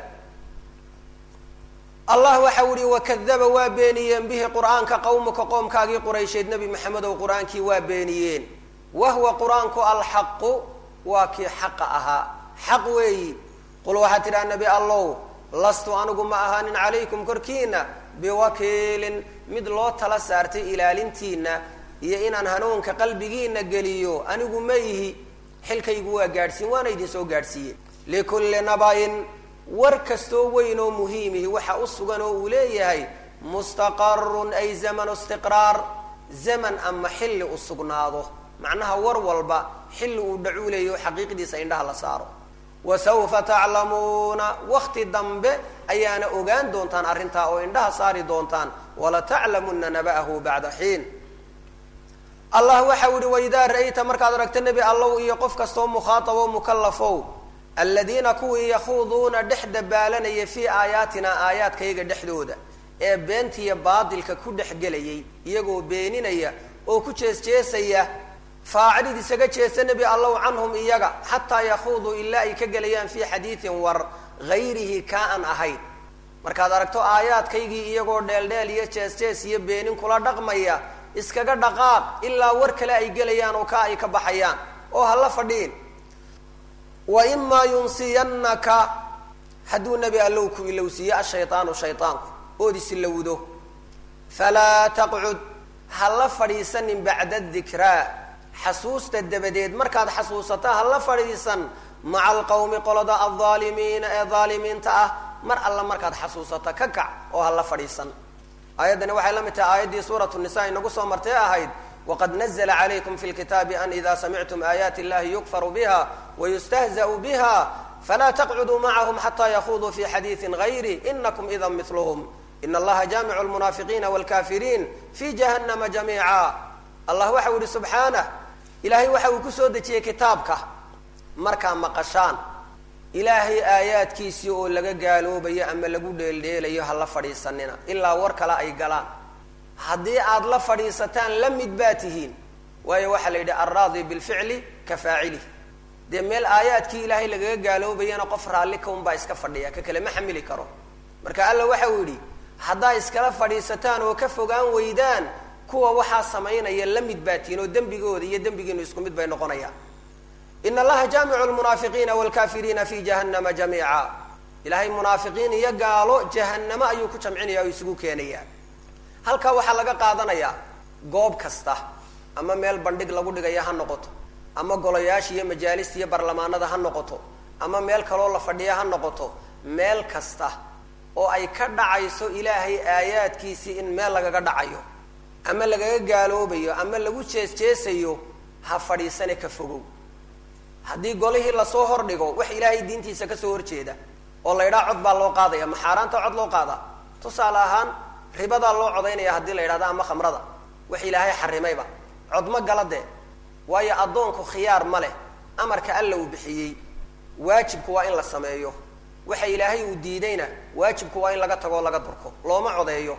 allah waxau ihi wakadaba waa beeniyeen bihi qur'aanka qawmuka qoomkaagii quraysheed nebi maxamedow qur-aankii waa beeniyeen wahwa qur-aanku alxaqu waa kii xaqa ahaa xaq weeyi qul waxaad tidhaha nebi allow lastu anigu ma ahaanin calaykum korkiina biwakiilin mid loo tala saartay ilaalintiina iyo inaan hanuunka qalbigiina geliyo anigu ma ihi xilkaygu waa gaadhsiin waana idin soo gaadhsiiye likulli nabayin war kastoo weyn oo muhiimihi waxa u sugan oo uu leeyahay mustaqarun ay zamanu istiqraar zaman ama xilli u sugnaado macnaha war walba xilli uu dhacuu leeyaho xaqiiqdiisa indhaha la saaro wa sawfa taclamuuna wakti dambe ayaana ogaan doontaan arrintaa oo indhaha saari doontaan walataclamuna naba'ahu bacda xiin allah waxau ihi waidaa ra'ayta markaad aragto nebi allow iyo qof kastoo mukhaatabo mukallafow aladiina kuwii yakhuuduuna dhex dabaalanaya fii aayaatina aayaadkayga dhexdooda ee beentiya baadilka ku dhex gelayay iyagoo beeninaya oo ku jeesjeesaya faacilid isaga jeesta nebi allow canhum iyaga xataa yakhuuduu ilaa ay ka gelayaan fii xadiidin war hayrihi kaa an ahayn markaad aragto aayaadkaygii iyagoo dheeldheel iyo jees-jees iyo beenin kula dhaqmaya iskaga dhaqaaq ilaa war kale ay gelayaan oo kaa ay ka baxayaan oo hala fadhiin wa imaa yunsiyannaka hadduu nebi allow ku ilowsiiye ashaydaanu shaydaanku ood isilowdo falaa taqcud hala fadhiisanin bacda dikraa xasuusta dabadeed markaad xasuusata hala fadhiisan maca alqawmi qolada aldaalimiina ee daalimiinta ah mar alla markaad xasuusata ka kac oo hala fadhiisan aayaddani waxay la mid tahay aayaddii suuratu nisa inagu soo martay ahayd waqad nazla calaykum fi lkitaabi an ida samictum aayaati illahi yukfaru biha wayustahza'u biha falaa taqcuduu macahum xataa yakhuduu fi xadiidin gayri inakum idan miluhum in allaha jaamicu lmunaafiqiina wlkafiriin fi jahannama jamiica allah waxa u yihi subxaanah ilaahay waxa uu kusoo dejiyey kitaabka markaa maqashaan ilaahay aayaadkiisii oo laga gaaloobayo ama lagu dheeldheelayo ha la fadhiisanina ilaa war kale ay galaan haddii aad la fadhiisataan la mid baa tihiin waayo waxaa la yidhi alraadi bilficli ka faacilih dee meel aayaadkii ilaahay lagaga gaaloobayana qof raalli ka unbaa iska fadhiya ka kale ma xamili karo marka alla waxa uu yidhi haddaa iskala fadhiisataan oo ka fogaan weydaan kuwa waxaa samaynaya la mid baa tihiin oo dembigooda iyo dembigiinu isku mid bay noqonayaan in allaha jaamicu lmunaafiqiina wlkafiriina fi jahannama jamiica ilaahay munaafiqiin iyo gaalo jahanamo ayuu ku jamcinaya oo isugu keenaya halkaa waxaa laga qaadanayaa goob kasta ama meel bandhig lagu dhigaya ha noqoto ama golayaasha iyo majaalista iyo barlamaanada ha noqoto ama meel kaloo la fadhiya ha noqoto meel kasta oo ay ka dhacayso ilaahay aayaadkiisii in meel lagaga dhacayo ama lagaga gaaloobayo ama lagu jees-jeesayo ha fadhiisane ka fogow haddii golihii lasoo hordhigo wax ilaahay diintiisa kasoo horjeeda oo la ydhaha cod baa loo qaadaya ma xaaraanta cod loo qaadaa tusaale ahaan ribadaa loo codaynaya haddii la yidhahdo ama khamrada wax ilaahay xarimayba cod ma gala dee waayo addoonku khiyaar ma leh amarka alla uu bixiyey waajibku waa in la sameeyo waxa ilaahay uu diidayna waajibku waa in laga tagoo laga durko looma codeeyo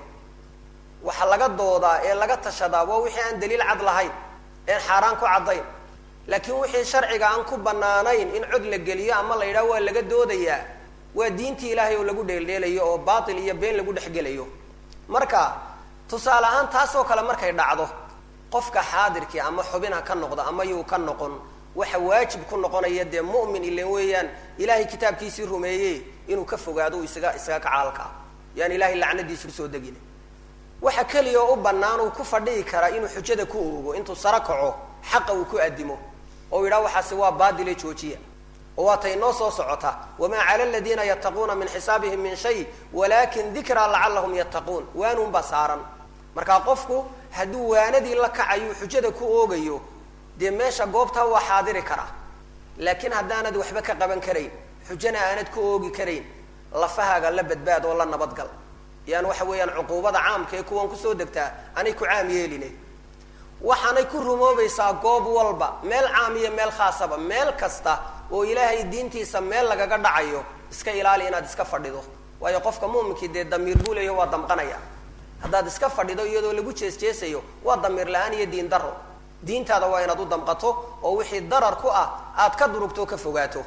waxa laga doodaa ee laga tashadaa waa wixii aan daliil cad lahayn een xaaraan ku caddayn laakiin wixii sharciga aan ku banaanayn in cod la geliyo ama la yidhaha waa laga doodayaa waa diintii ilaahay oo lagu dheeldheelayo oo baatil iyo been lagu dhexgelayo marka tusaale ahaan taasoo kale markay dhacdo qofka xaadirkii ama xubin ha ka noqdo ama yuu ka noqon waxa waajib ku noqonaya dee mu'min ilan weeyaan ilaahay kitaabkiisii rumeeye inuu ka fogaado isaga isaga kacaalkaa yaan ilahay lacnadiisu kusoo degin waxa keliya oo u bannaan uu ku fadhihi karaa inuu xujada ku oogo intuu saro kaco xaqa uu ku addimo oo yidhaha waxaasi waa baadile joojiya oo waatay noo soo socota wamaa cala aladiina yattaquuna min xisaabihim min shay walakin dikraa lacallahum yattaquun waanuunbaa saaran markaa qofku hadduu waanadii la kacayo xujada ku oogayo dee meesha goobtaa waa xaadiri karaa laakiin haddaanad waxba ka qaban karayn xujana aanad ku oogi karayn lafahaaga la badbaad oo la nabadgal yaan waxa weeyaan cuquubada caamka ee kuwan kusoo degtaa anay ku caam yeeline waxaanay ku rumoobaysaa goob walba meel caam iyo meel khaasaba meel kasta oo ilaahay diintiisa meel lagaga dhacayo iska ilaali inaad iska fadhido waayo qofka muuminkii dee damiir buu leeyo waa damqanaya haddaad iska fadhido iyadoo lagu jeesjeesayo waa damiir la-aan iyo diin daro diintaada waa inaad u damqato oo wixii darar ku ah aad ka durugto o ka fogaato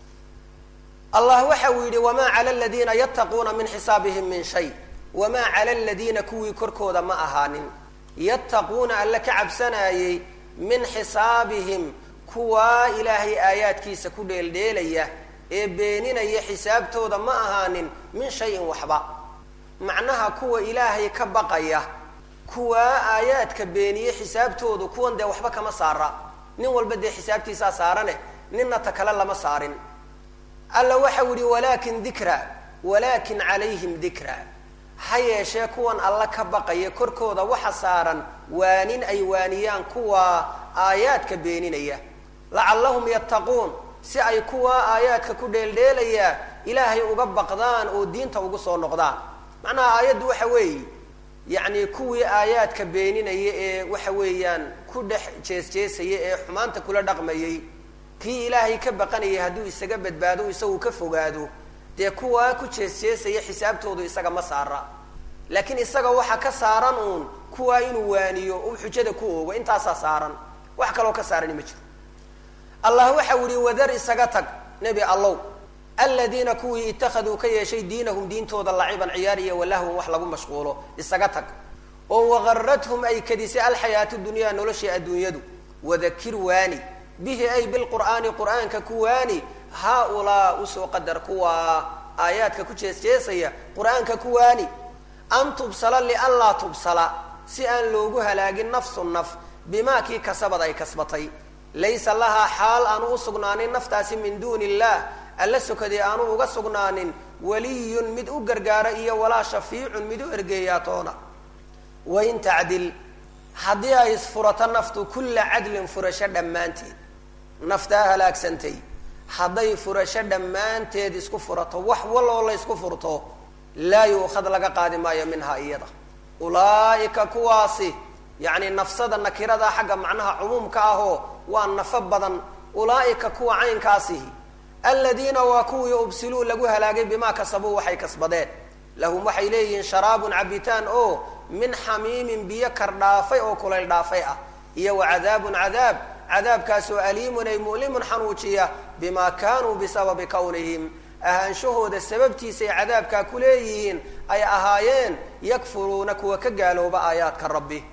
allah waxa uu yidhi wamaa cala aladiina yattaquuna min xisaabihim min shay wamaa cala aladiina kuwii korkooda ma ahaanin yattaquuna alle ka cabsanaayey min xisaabihim kuwaa ilaahay aayaadkiisa ku dheeldheelaya ee beeninaya xisaabtooda ma ahaanin min shayin waxba macnaha kuwa ilaahay ka baqaya kuwaa aayaadka beeniye xisaabtoodu kuwan dee waxba kama saara nin walba dee xisaabtiisaa saarane ninna ta kale lama saarin alla waxau yihi walaakin dikra walaakin calayhim dikra ha yeeshee kuwan alla ka baqaya korkooda waxa saaran waanin ay waaniyaan kuwa aayaadka beeninaya lacallahum yattaquun si ay kuwa aayaadka ku dheeldheelaya ilaahay uga baqdaan oo diinta ugu soo noqdaan macnaha aayaddu waxa weeye yacni kuwii aayaadka beeninaya ee waxa weeyaan ku dhex jeesjeesaya ee xumaanta kula dhaqmayay kii ilaahay ka baqanayay hadduu isaga badbaado isagu ka fogaado dee kuwaa ku jeesjeesaya xisaabtoodu isaga ma saara laakiin isaga waxa ka saaran uun kuwaa inuu waaniyo uu xujada ku oogo intaasaa saaran wax kaloo ka saarani ma jiro allah waxa u yihi wadar isaga tag nebi allow aladiina kuwii ittakhaduu ka yeeshay diinahum diintooda laciban ciyaar iyo walahwan wax lagu mashquulo isaga tag oo wagarathum ay kadisay alxayaatu dunyaa noloshii adduunyadu wadakir waani bihi ay bilqur'aani qur'aanka ku waani haaulaa usoo qadar kuwa aayaadka ku jeesjeesaya qur-aanka ku waani an tubsala lianlaa tubsala si aan loogu halaagin nafsu naf bimaa kii kasabad ay kasbatay laysa lahaa xaal aanu usugnaanin naftaasi min duuni illah alla sokadee aanu uga sugnaanin waliyun mid u gargaara iyo walaa shafiicun mid u ergeeyaa toona wain tacdil haddii ay isfurato naftu kulla cadlin furasho dhammaanteed naftaa halaagsantay hadday furasho dhammaanteed isku furato wax wal oo la ysku furto laa yuukhad laga qaadi maayo minhaa iyada ulaa'ika kuwaasi yacni nafsada nakirada xagga macnaha cumuumka ahoo waa nafo badan ulaa'ika kuwa caynkaasihi aladiina waa kuwii ubsiluu lagu halaagay bimaa kasabuu waxay kasbadeen lahum waxay leeyihiin sharaabun cabitaan oo min xamiimin biyo kardhaafay oo kulayl dhaafay ah iyo wa cadaabun cadaab cadaabkaasoo aliimun ay mu'limun xanuujiya bimaa kaanuu bisababi kownihim ahaanshahooda sababtiisay cadaabkaa ku leeyihiin ay ahaayeen yakfuruuna kuwa ka gaalooba aayaadka rabbi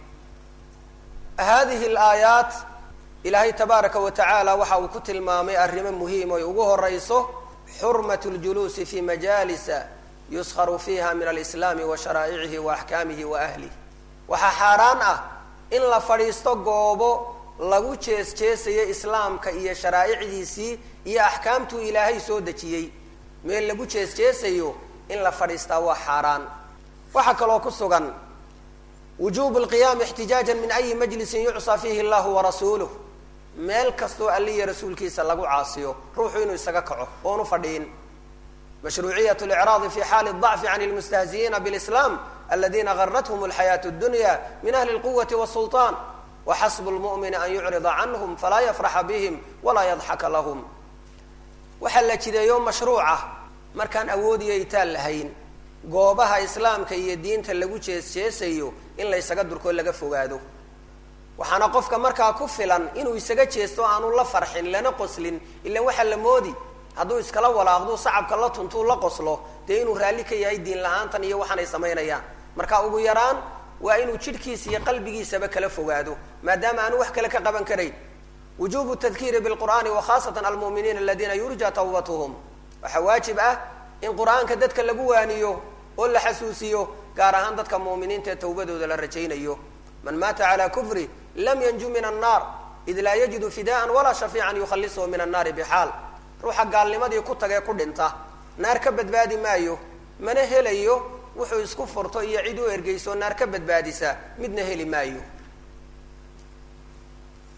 hadihi alaayaat ilaahay tabaaraka wa tacaala waxa uu ku tilmaamay arrimo muhiim oy ugu horayso xurmat ljuluusi fi majaalisa yuskharu fiiha min alislaami wa sharaa'icihi wa axkaamihi wa ahlih waxaa xaaraan ah in la fadhiisto goobo lagu jees jeesayo islaamka iyo sharaa'icdiisii iyo axkaamtuu ilaahay soo dejiyey meel lagu jees jeesayo in la fadhiistaa waa xaaraan waxaa kaloo ku sugan wujubu lqiyaami ixtijaajan min ayi majlisin yucsaa fiihi allahu warasuuluh meel kastoo alliya rasuulkiisa lagu caasiyo ruuxu inuu isaga kaco oonu fadhiin mashruuciyat licraadi fi xaali dacfi can lmustahzi'iina blislaam aladina garathum alxayaatu اdunya min ahli lquwati wsulطaan waxasbu lmu'mini an yucrida canhum falaa yafraxa bihim walaa yadxaka lahum waxaa la jideeyo mashruuca markaan awoodiyo itaan lahayn goobaha islaamka iyo diinta lagu jees jeesayo in laysaga durkoo laga fogaado waxaana qofka markaa ku filan inuu isaga jeesto aanu la farxin lana qoslin ilan waxaa la moodi hadduu iskala walaaqdu sacabka la tuntuu la qoslo dee inuu raalli ka yahay diin la-aantan iyo waxaanay samaynayaan marka ugu yaraan waa inuu jidhkiisa iyo qalbigiisaba kala fogaado maadaama aanu wax kale ka qaban karayn wujubu tadkiiri bilqur'aani wa khaasatan almu'miniina aladiina yurja tawbatuhum waxaa waajib ah in qur-aanka dadka lagu waaniyo oo la xasuusiyo gaar ahaan dadka mu'miniinta ee tawbadooda la rajaynayo man maata calaa kufri lam yanju min annaar id laa yajidu fidaan walaa shafiican yukhallisuhu min annaari bixaal ruuxa gaalnimadii ku tagee ku dhinta naar ka badbaadi maayo mana helayo wuxuu isku furto iyo cid u ergeyso naar ka badbaadisa midna heli maayo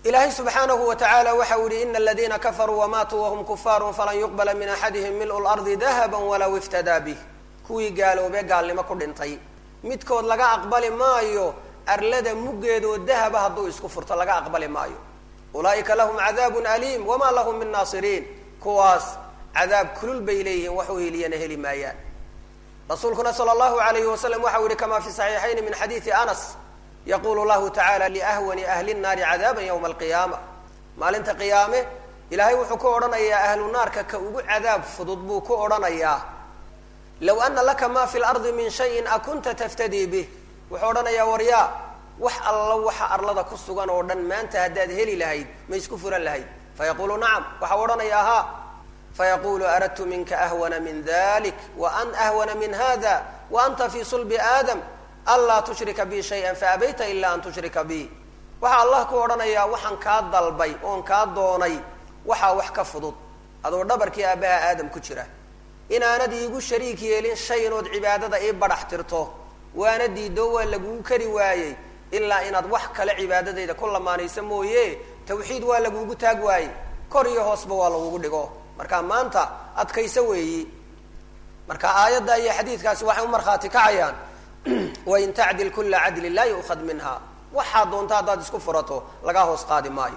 ilaahay subxaanahu wa tacaala waxa uu yihi ina aladiina kafaruu wamaatuu wahum kufaaru falan yuqbala min axadihim mil'u lardi dahaba walaw iftadaa bih kuwii gaaloobee gaalnimo ku dhintay midkood laga aqbali maayo arlada muggeedoo dahaba hadduu isku furto laga aqbali maayo ulaa'ika lahum cadaabun aliim wamaa lahum min naasiriin kuwaas cadaab kulul bay leeyihiin wax u heliyana heli maayaan rasuulkuna sala allahu alayhi wasalam waxa u yihi kama fi saxiixayni min xadiidi anas yaqulu llahu tacala liahwani ahli nnaari cadaaban yowma alqiyaama maalinta qiyaame ilaahay wuxuu ku odhanayaa ahlu naarka ka ugu cadaab fudud buu ku odhanayaa low ana laka ma fi lardi min shayin akunta taftadii bih wuxuu odhanayaa waryaa wax alla waxa arlada ku sugan oo dhan maanta haddaad heli lahayd ma isku furan lahayd fayaqulu nacam waxau odhanayaa ha fayaqulu aradtu minka ahwana min dalik wa an ahwana min hada wa anta fi sulbi aadam anlaa tushrika bi shay-an faabayta ila an tushrika bi waxaa allah ku odhanayaa waxaan kaa dalbay oon kaa doonay waxaa wax ka fudud adoo dhabarkii aabbaha aadam ku jira inaanad iigu shariik yeelin shay inood cibaadada ii badhax tirto waana diido waa lagugu kari waayey ilaa inaad wax kale cibaadadayda ku lamaanaysa mooye tawxiid waa lagugu taag waayey kor iyo hoosba waa lagugu dhigo marka maanta adkayso weeyi marka aayadda iyo xadiidkaasi waxay u markhaati kacayaan wain tacdil kula cadlin laa yu'khad minha waxaad doonta haddaad isku furato lagaa hoos qaadi maayo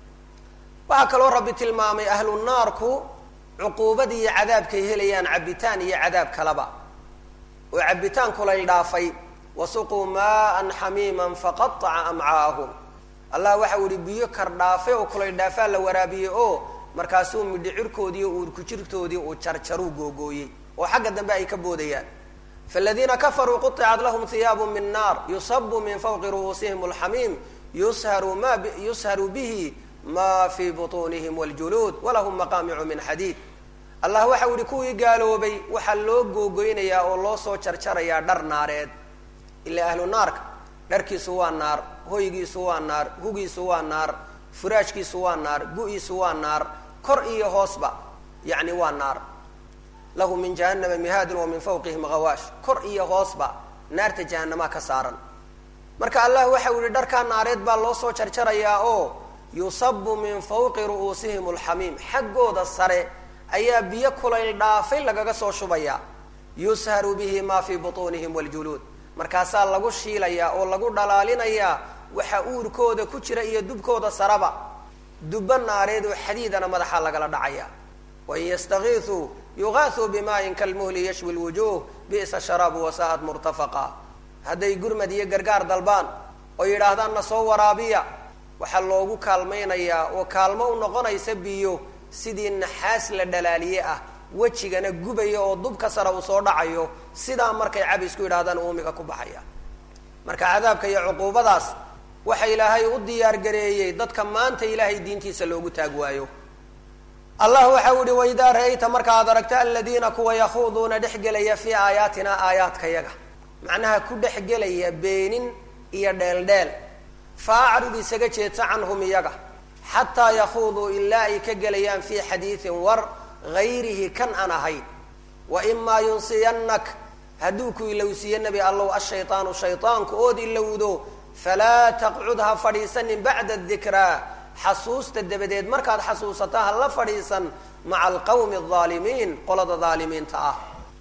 waxaa kaloo rabbi tilmaamay ahlu naarku cuquubad iyo cadaabkay helayaan cabitaan iyo cadaab kalaba oo cabitaan kulay dhaafay wasuquu maaan xamiiman faqaaca amcaahum allah waxau yihi biyo kar dhaafay oo kulay dhaafaa la waraabiyey oo markaasuu midhicirkoodii o uurkujirtoodii uu jarjaruu googooyey oo xagga dambe ay ka boodayaan faladiina kafaruu quطicat lahum hiyaabu min naar yusabu min fawqi ru'uusihim alxamiim yusharu ma yusharu bihi ma fii buطuunihim wاljuluud walahum maqaamicu min xadiid allah waxau yihi kuwii gaaloobay waxaa loo googoynayaa oo loo soo jarjarayaa dhar naareed ila ahlu naarka dharkiisu waa naar hoygiisu waa naar hugiisu waa naar furaashkiisu waa naar gu-iisu waa naar kor iyo hoosba yacni waa naar lahu min jahannama mihaadun wa min fawqihim gawaash kor iyo hoosba naarta jahanamaa ka saaran marka allah waxau yihi dharkaa naareed baa loo soo jarjarayaa oo yusabu min fawqi ru'uusihim alxamiim xaggooda sare ayaa biyo kulayl dhaafay lagaga soo shubayaa yusharu bihi ma fii butuunihim waljuluud markaasaa lagu shiilayaa oo lagu dhalaalinayaa waxa uurkooda ku jira iyo dubkooda saraba dubba naareed oo xadiidana madaxa lagala dhacaya wain yastakiisuu yugaasuu bimaayin kalmuhli yashwi lwujuh bi'sa sharaabu wasa'at murtafaqa hadday gurmad iyo gargaar dalbaan oo yidhaahdaan na soo waraabiya waxaa loogu kaalmaynayaa oo kaalmo u noqonaysa biyo sidii naxaas la dhalaaliye ah wejigana gubaya oo dubka sare uu soo dhacayo sidaa markay cabisku yidhahdaan uumiga ku baxaya marka cadaabka iyo cuquubadaas waxa ilaahay u diyaar gareeyey dadka maanta ilaahay diintiisa loogu taag waayo allah waxau yihi waidaa ra-ayta markaad aragta aladiina kuwa yakhuuduuna dhexgelaya fii aayaatina aayaadkayaga macnaha ku dhexgelaya beenin iyo dheeldheel fa acrid isaga jeedsa canhum iyaga xataa yakhuuduu ilaa ay ka gelayaan fii xadiidin war gayrihi kan aan ahayn wa imaa yunsiyannak hadduu ku ilowsiiyo nebi allow ashaytaanu shaytaanku ood ilowdo falaa taqcud ha fadhiisanin bacda dikraa xasuusta dabadeed markaad xasuusata ha la fadhiisan maca alqawmi alaalimiin qolada daalimiinta ah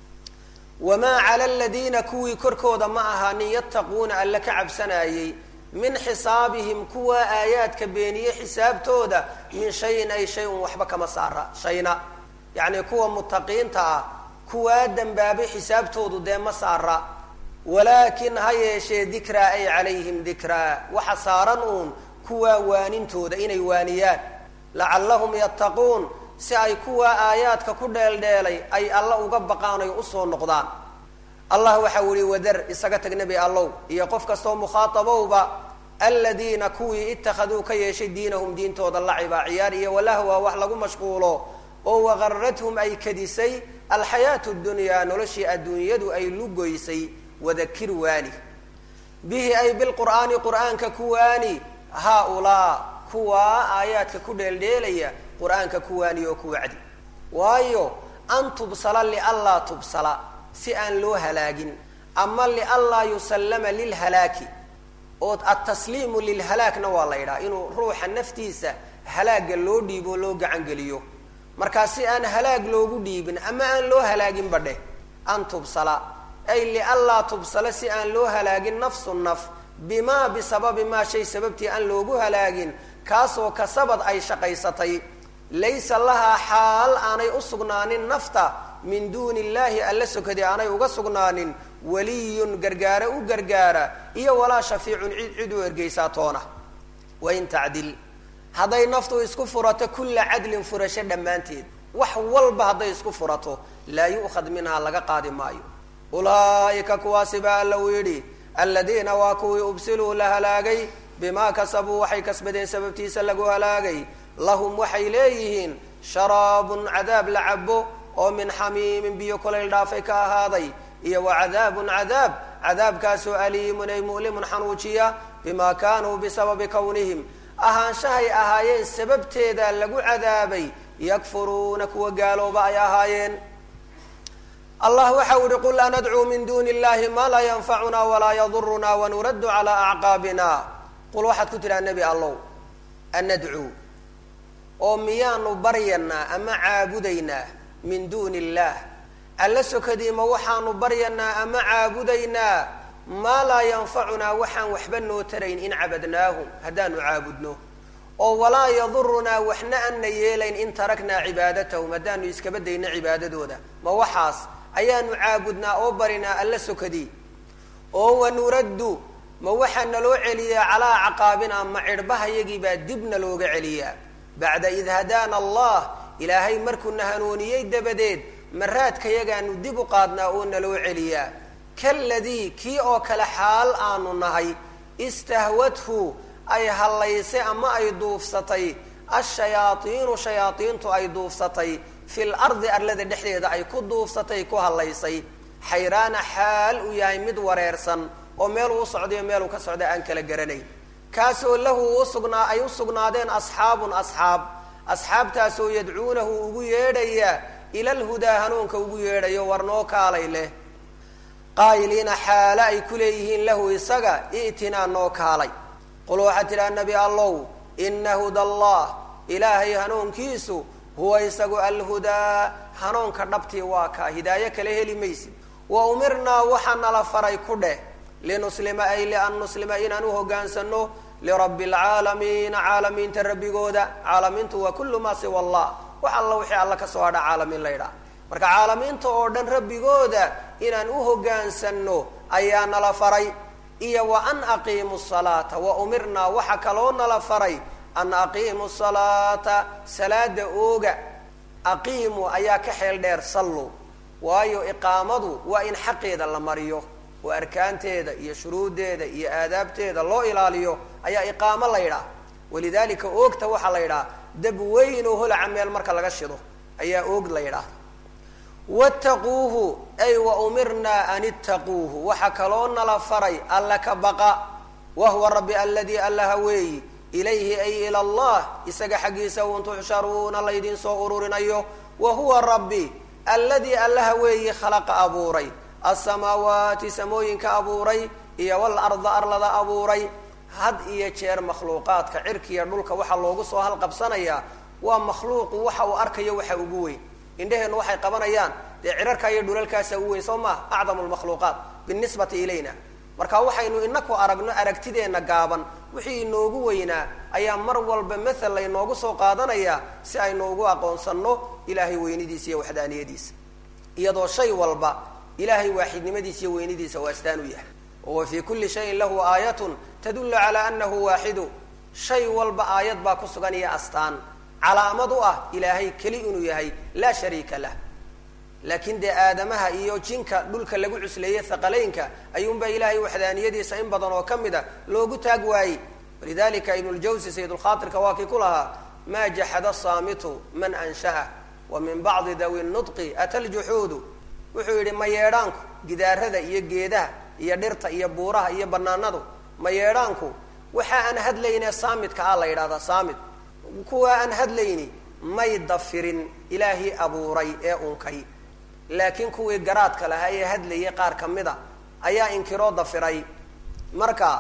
wamaa cala aladiina kuwii korkooda ma ahaanin yattaquuna alla ka cabsanaayey min xisaabihim kuwa aayaadka beeniye xisaabtooda min shayin ay shay-un waxba kama saara shayna yacni kuwa mutaqiinta ah kuwaa dembaabay xisaabtoodu dee ma saara walaakin ha yeeshee dikraa ay calayhim dikraa waxa saaran uun kuwaa waanintooda inay waaniyaan lacallahum yattaquun si ay kuwaa aayaadka ku dheeldheelay ay alla uga baqaan ay usoo noqdaan allah waxau yihi wadar isaga tag nebi allow iyo qof kastoo mukhaatabowba aladiina kuwii ittakhaduu ka yeeshay diinahum diintooda laciba ciyaar iyo walahwa wax lagu mashquulo oo waqarathum ay kadisay alxayaatu dunyaa noloshii adduunyadu ay lugoysay wadakir waani bihi ay bilqur'aani qur'aanka kuwaani haa-ulaa kuwaa aayaadka ku dheeldheelaya qur-aanka kuwaani oo ku wacdi waayo an tubsala lianlaa tubsala si aan loo halaagin ama lianlaa yusallama lilhalaaki oo altasliimu lilhalaagna waa la yidhaha inuu ruuxa naftiisa halaaga loo dhiibo o loo gacangeliyo markaa si aan halaag loogu dhiibin ama aan loo halaagin badheh an tubsala ay lianlaa tubsala si aan loo halaagin nafsu naf bimaa bisababi maa shay sababtii aan loogu halaagin kaasoo kasabad ay shaqaysatay laysa lahaa xaal aanay u sugnaanin nafta min duuni illaahi alla sokadii aanay uga sugnaanin waliyun gargaare u gargaara iyo walaa shafiicun cid cid u ergeysaa toona wain tacdil hadday naftu isku furato kulla cadlin furasho dhammaanteed wax walba hadday isku furato laa yu'khad minhaa laga qaadi maayo ulaa'ika kuwaasi baa alla uu yidhi aladiina waa kuwii ubsiluu la halaagay bimaa kasabuu waxay kasbadeen sababtiisa lagu halaagay lahum waxay leeyihiin sharaabun cadaab la cabo oo min xamiimin biyo kolayl dhaafay ka ahaaday iyo wa cadaabun cadaab cadaabkaasoo aliimun ay mu'limun xanuujiya bimaa kaanuu bisababi kownihim ahaanshahay ahaayeen sababteeda lagu cadaabay yakfuruuna kuwa gaalooba ay ahaayeen allah waxa u ihi qul anadcuu min duuni illahi maa laa yanfacuna walaa yaduruna wanuraddu calaa acqaabina qul waxaad ku tidhaha nebi allow anadcuu oo miyaanu baryanaa ama caabudaynaa min duuni illaah alla sokadiima waxaanu baryanaa ama caabudaynaa maa laa yanfacunaa waxaan waxba noo tarayn in cabadnaahum haddaanu caabudno oo walaa yadurunaa waxna anna yeelayn in taraknaa cibaadatahum haddaanu iskaba dayno cibaadadooda ma waxaas ayaanu caabudnaa oo barinaa alla sokadii oo wanuraddu ma waxaa naloo celiyaa calaa acqaabina ma cidhbahayagiibaa dibna looga celiyaa bacda id hadaana allah ilaahay markuuna hanuuniyey dabadeed maraadkayagaanu dib u qaadnaa oo naloo celiyaa kaladii kii oo kale xaal aanu nahay istahwadhu ay hallaysay ama ay duufsatay ashayaaiinu shayaaiintu ay duufsatay fil ardi arlada dhexdeeda ay ku duufsatay ku hallaysay xayraana xaal uu yahay mid wareersan oo meeluu u socdayo meeluu ka socda aan kala garanayn kaasoo lahu usugnaa ay u sugnaadeen asxaabun asxaab asxaabtaasoo yadcuunahu ugu yeedhaya ila lhudaa hanuunka ugu yeedhayo war noo kaalay leh qaayiliina xaale ay ku leeyihiin lahu isaga i'tinaa noo kaalay qul waxaad tidhaha nebi allow ina huda allah ilaahay hanuunkiisu huwa isagu alhudaa hanuunka dhabtii waa kaa hidaayo kale heli maysid wa umirnaa waxaa nala faray ku dheh linuslima ay lian nuslima inaan u hogaansano lirabbi alcaalamiina caalamiinta rabbigooda caalamiintu waa kullu maa siwa allah wax alla wixii alla kasoo hadha caalamiin la ydhaha marka caalamiinta oo dhan rabbigooda inaan u hogaansano ayaa nala faray iyo wa an aqiimu salaata wa umirnaa waxa kaloo nala faray an aqiimu salaata salaada ooga aqiimu ayaa ka xeel dheer sallu waayo iqaamadu waa in xaqeeda la mariyo oo arkaanteeda iyo shuruuddeeda iyo aadaabteeda loo ilaaliyo ayaa iqaamo la ydhaha walidalika oogta waxaa la ydhaha dab weyn oo holaca meel marka laga shido ayaa oog la ydhaahda wattaquuhu ay wa umirnaa an ittaquuhu waxaa kaloo nala faray alla ka baqa wa huwa rabbi aladii allaha weeyi ilayhi ay ila allah isaga xaggiisa un tuxsharuuna laydin soo ururinayo wa huwa rabbi alladii allaha weeyi khalaqa abuuray asamaawaati samooyinka abuuray iyo walarda arlada abuuray had iyo jeer makhluuqaadka cirkiiyo dhulka waxaa loogu soo halqabsanayaa waa makhluuqu waxa uu arkayo waxa ugu weyn indheheennu waxay qabanayaan dee cirarkaa iyo dhulalkaasa u weyn soo maha acdamu lmakhluuqaat binisbati ilayna marka waxaynu inaku aragno aragtideenna gaaban wixii inoogu weynaa ayaa mar walba mathal laynoogu soo qaadanayaa si aynu ugu aqoonsanno ilaahay weynidiisa iyo waxdaaniyadiisa iyadoo shay walba ilahay waaxidnimadiisa iyo weynidiisa waa astaan u yahay wa fii kulli shayin lahu aayatun tadullu calaa anahu waaxidu shay walba aayad baa ku sugan iyo astaan calaamad u ah ilaahay keli inuu yahay laa shariika lah laakiin dee aadamaha iyo jinka dhulka lagu cusleeyey thaqalaynka ayuunbaa ilaahay waxdaaniyadiisa in badan oo ka mid a loogu taag waayey walidalika ibnuljawsi sayidulkhaatirka waa kii ku lahaa maa jaxada saamitu man ansha'a wa min bacdi dawi nudqi ata ljuxuudu wuxuu yidhi mayeedhaanku gidaarada iyo geedaha iyo dhirta iyo buuraha iyo banaanadu mayeedhaanku waxa aan hadlaynee saamidka ah la yidhahdaa saamid kuwa aan hadlayni may dafirin ilaahii abuuray ee unkay laakiin kuwii garaadka lahaa ee hadlayay qaar ka mid a ayaa inkiroo dafiray marka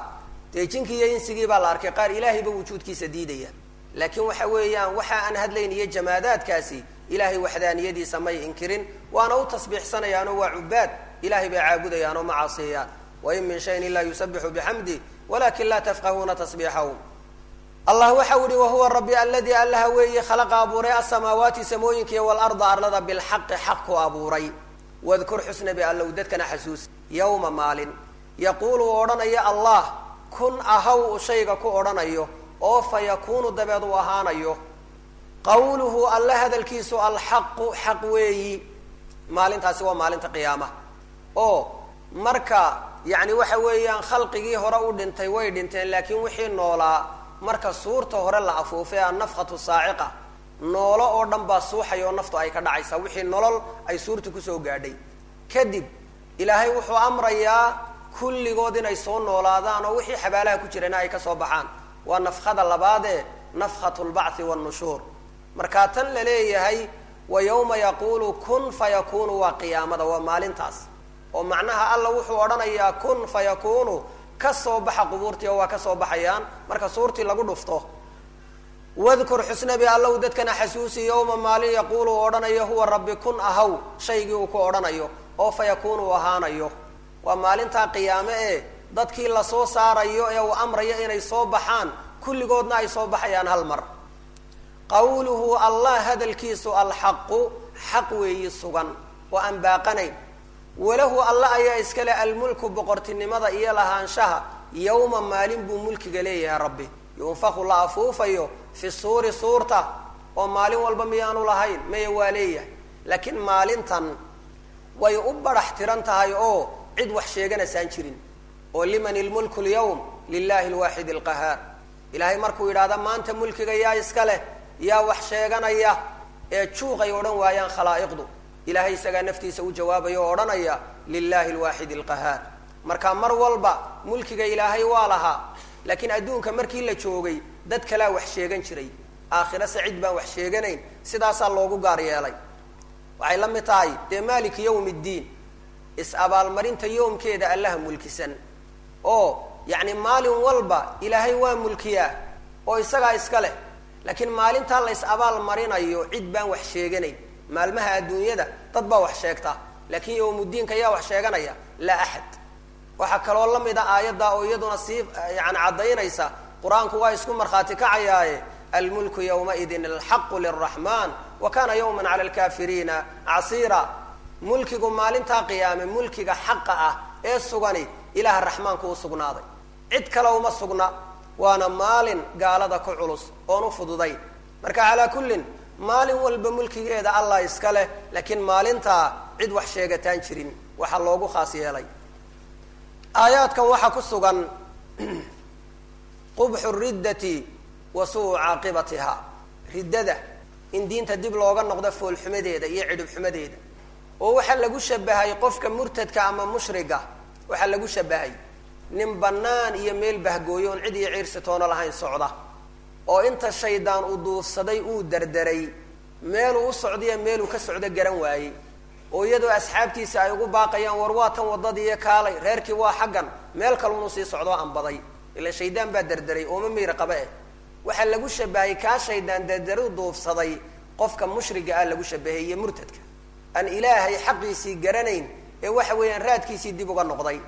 dee jinkii iyo insigii baa la arkay qaar ilaahayba wujuudkiisa diidaya laakiin waxa weeyaan waxa aan hadlayn iyo jamaadaadkaasi ilaahay waxdaaniyadiisa may inkirin waana u tasbiixsanayaanoo waa cubaad ilahay bay caabudayaan oo ma caasiyayaan wain min shayin ilaa yusabixu bixamdi walakin laa tafqahuuna tasbiixahum allah waxau yihi wahuwa rabbi aladii allaha weeye khalaqa abuuray asamaawaati samooyinkiiy walarda arlada bilxaqi xaq ku abuuray wadkur xusnabi allow dadkana xasuus yowma maalin yaquulu uu odhanayo allah kun ahaw u shayga ku odhanayo oo fa yakuunu dabeed uu ahaanayo qawluhu alle hadalkiisu alxaqu xaq weeyi maalintaasi waa maalinta qiyaama oo marka yacni waxa weeyaan khalqigii hore u dhintay way dhinteen laakiin wixii noolaa marka suurta hore la afuufay annafkhatu saaciqa noolo oo dhan baa suuxaya oo naftu ay ka dhacaysaa wixii nolol ay suurta kusoo gaadhay kadib ilaahay wuxuu amrayaa kulligood inay soo noolaadaan oo wixii xabaalaha ku jirana ay ka soo baxaan waa nafkhada labaadee nafkhatu lbacthi wannushuur markaa tan la leeyahay wa yawma yaquulu kun fa yakunu waa qiyaamada waa maalintaas oo macnaha alla wuxuu odhanayaa kun fa yakunu ka soo baxa qubuurtii oo waa ka soo baxayaan marka suurtii lagu dhufto wadkur xusnabi allow dadkana xasuusi yowma maalin yaquulu uu odhanayo huwa rabbi kun ahaw shaygii uu ku odhanayo oo fa yakunu uu ahaanayo waa maalintaa qiyaame ee dadkii lasoo saarayo ee uu amrayo inay soo baxaan kulligoodna ay soo baxayaan hal mar qawluhu allah hadalkiisu alxaqu xaq weeyi sugan oo aan baaqanayn walahu alla ayaa iskale almulku boqortinimada iyo lahaanshaha yowma maalin buu mulkiga leeyahay rabbi yunfaku la afuufayo fi suuri suurta oo maalin walba miyaanu lahayn maya waa leeyahay laakiin maalintan way u barax tiran tahay oo cid wax sheeganaysaan jirin oo liman ilmulku lyawm lilahi lwaaxid alqahaar ilaahay markuu yidhahda maanta mulkiga yaa iska leh yaa wax sheeganaya ee juuqay odhan waayaan khalaa'iqdu ilahay isagaa naftiisa u jawaabaya oo odhanaya lilahi lwaaxid alqahaar marka mar walba mulkiga ilaahay waa lahaa laakiin adduunka markii la joogay dad kalaa wax sheegan jiray aakhirase cid baan wax sheeganayn sidaasaa loogu gaar yeelay waxay la mid tahay dee maaliki yawm ddiin is-abaalmarinta yoomkeeda allaha mulkisan oo yacni maalin walba ilaahay waa mulkiyaa oo isagaa iska leh laakiin maalintaa la is-abaal marinayo cid baan wax sheeganayn maalmaha adduunyada dad baa wax sheegta laakiin yowmuddiinka yaa wax sheeganaya laa axad waxaa kaloo la mid a aayadda oo iyaduna sii yani caddaynaysa qur-aanku waa isku markhaati kacayaaye almulku yawmaidin alxaqu liraxman wa kana yawman cala alkafiriina casiira mulkigu maalintaa qiyaame mulkiga xaqa ah ee sugani ilaha raxmaanku u sugnaaday cid kale uma sugna waana maalin gaalada ku culus oon u fududayn marka calaa kullin maalin walba mulkigeeda allah iska leh laakiin maalintaa cid wax sheegataan jirin waxaa loogu khaas yeelay aayaadkan waxaa ku sugan qubxu riddati wa suu caaqibatiha riddada in diinta dib looga noqdo foolxumadeeda iyo cidhib xumadeeda oo waxaa lagu shabahay qofka murtadka ama mushriga waxaa lagu shabahay nin bannaan iyo meel bahgooyo oon cid iyo ciirsi toono lahayn socda oo inta shaydaan uu duufsaday uu derderay meeluu u socdaiyo meeluu ka socdo garan waayey oo iyadoo asxaabtiisa ay ugu baaqayaan war waa tan waddadiiyo kaalay reerkii waa xaggan meel kalunu sii socdoo anbaday ilaan shaydaan baa derderay ooma miyra qaba eh waxaa lagu shabahay kaa shaydaan derderu duufsaday qofka mushriga ah lagu shabahay iyo murtadka aan ilaahay xaqiisii garanayn ee waxa weeyaan raadkiisii dib uga noqday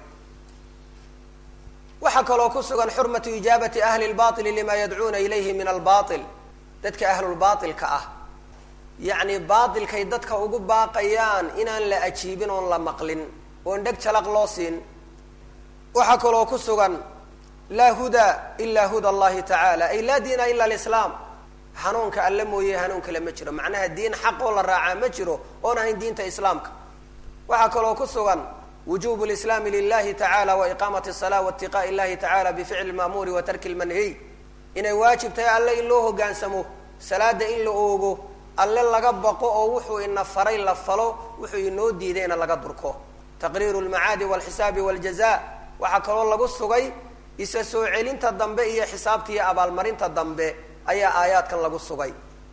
waxaa kaloo ku sugan xurmatu ijaabati ahli lbaili lima yadcuuna ilayhi min albail dadka ahlulbaailka ah yacni baailkay dadka ugu baaqayaan inaan la ajiibin oon la maqlin oon dheg jalaq loo siin waxaa kaloo ku sugan laa huda ila huda allahi tacaala ay laa diina ila alislaam hanuunka alle mooye hanuun kale ma jiro macnaha diin xaq oo la raacaa ma jiro oon ahayn diinta islaamka waxaa kaloo ku sugan wujubu lislaami lilahi tacala wa iqaamati asala wa itiqaa'i illahi tacala bificli lma'muuri wa tarki lmanhiy inay waajib tahay alle in loo hogaansamo salaada in la oogo alle laga baqo oo wuxuu ina faray la falo wuxuu inoo diidayna laga durko taqriiru lmacaadi walxisaabi waljaza waxaa kaloo lagu sugay isa soo celinta dambe iyo xisaabta iyo abaalmarinta dambe ayaa aayaadkan lagu sugay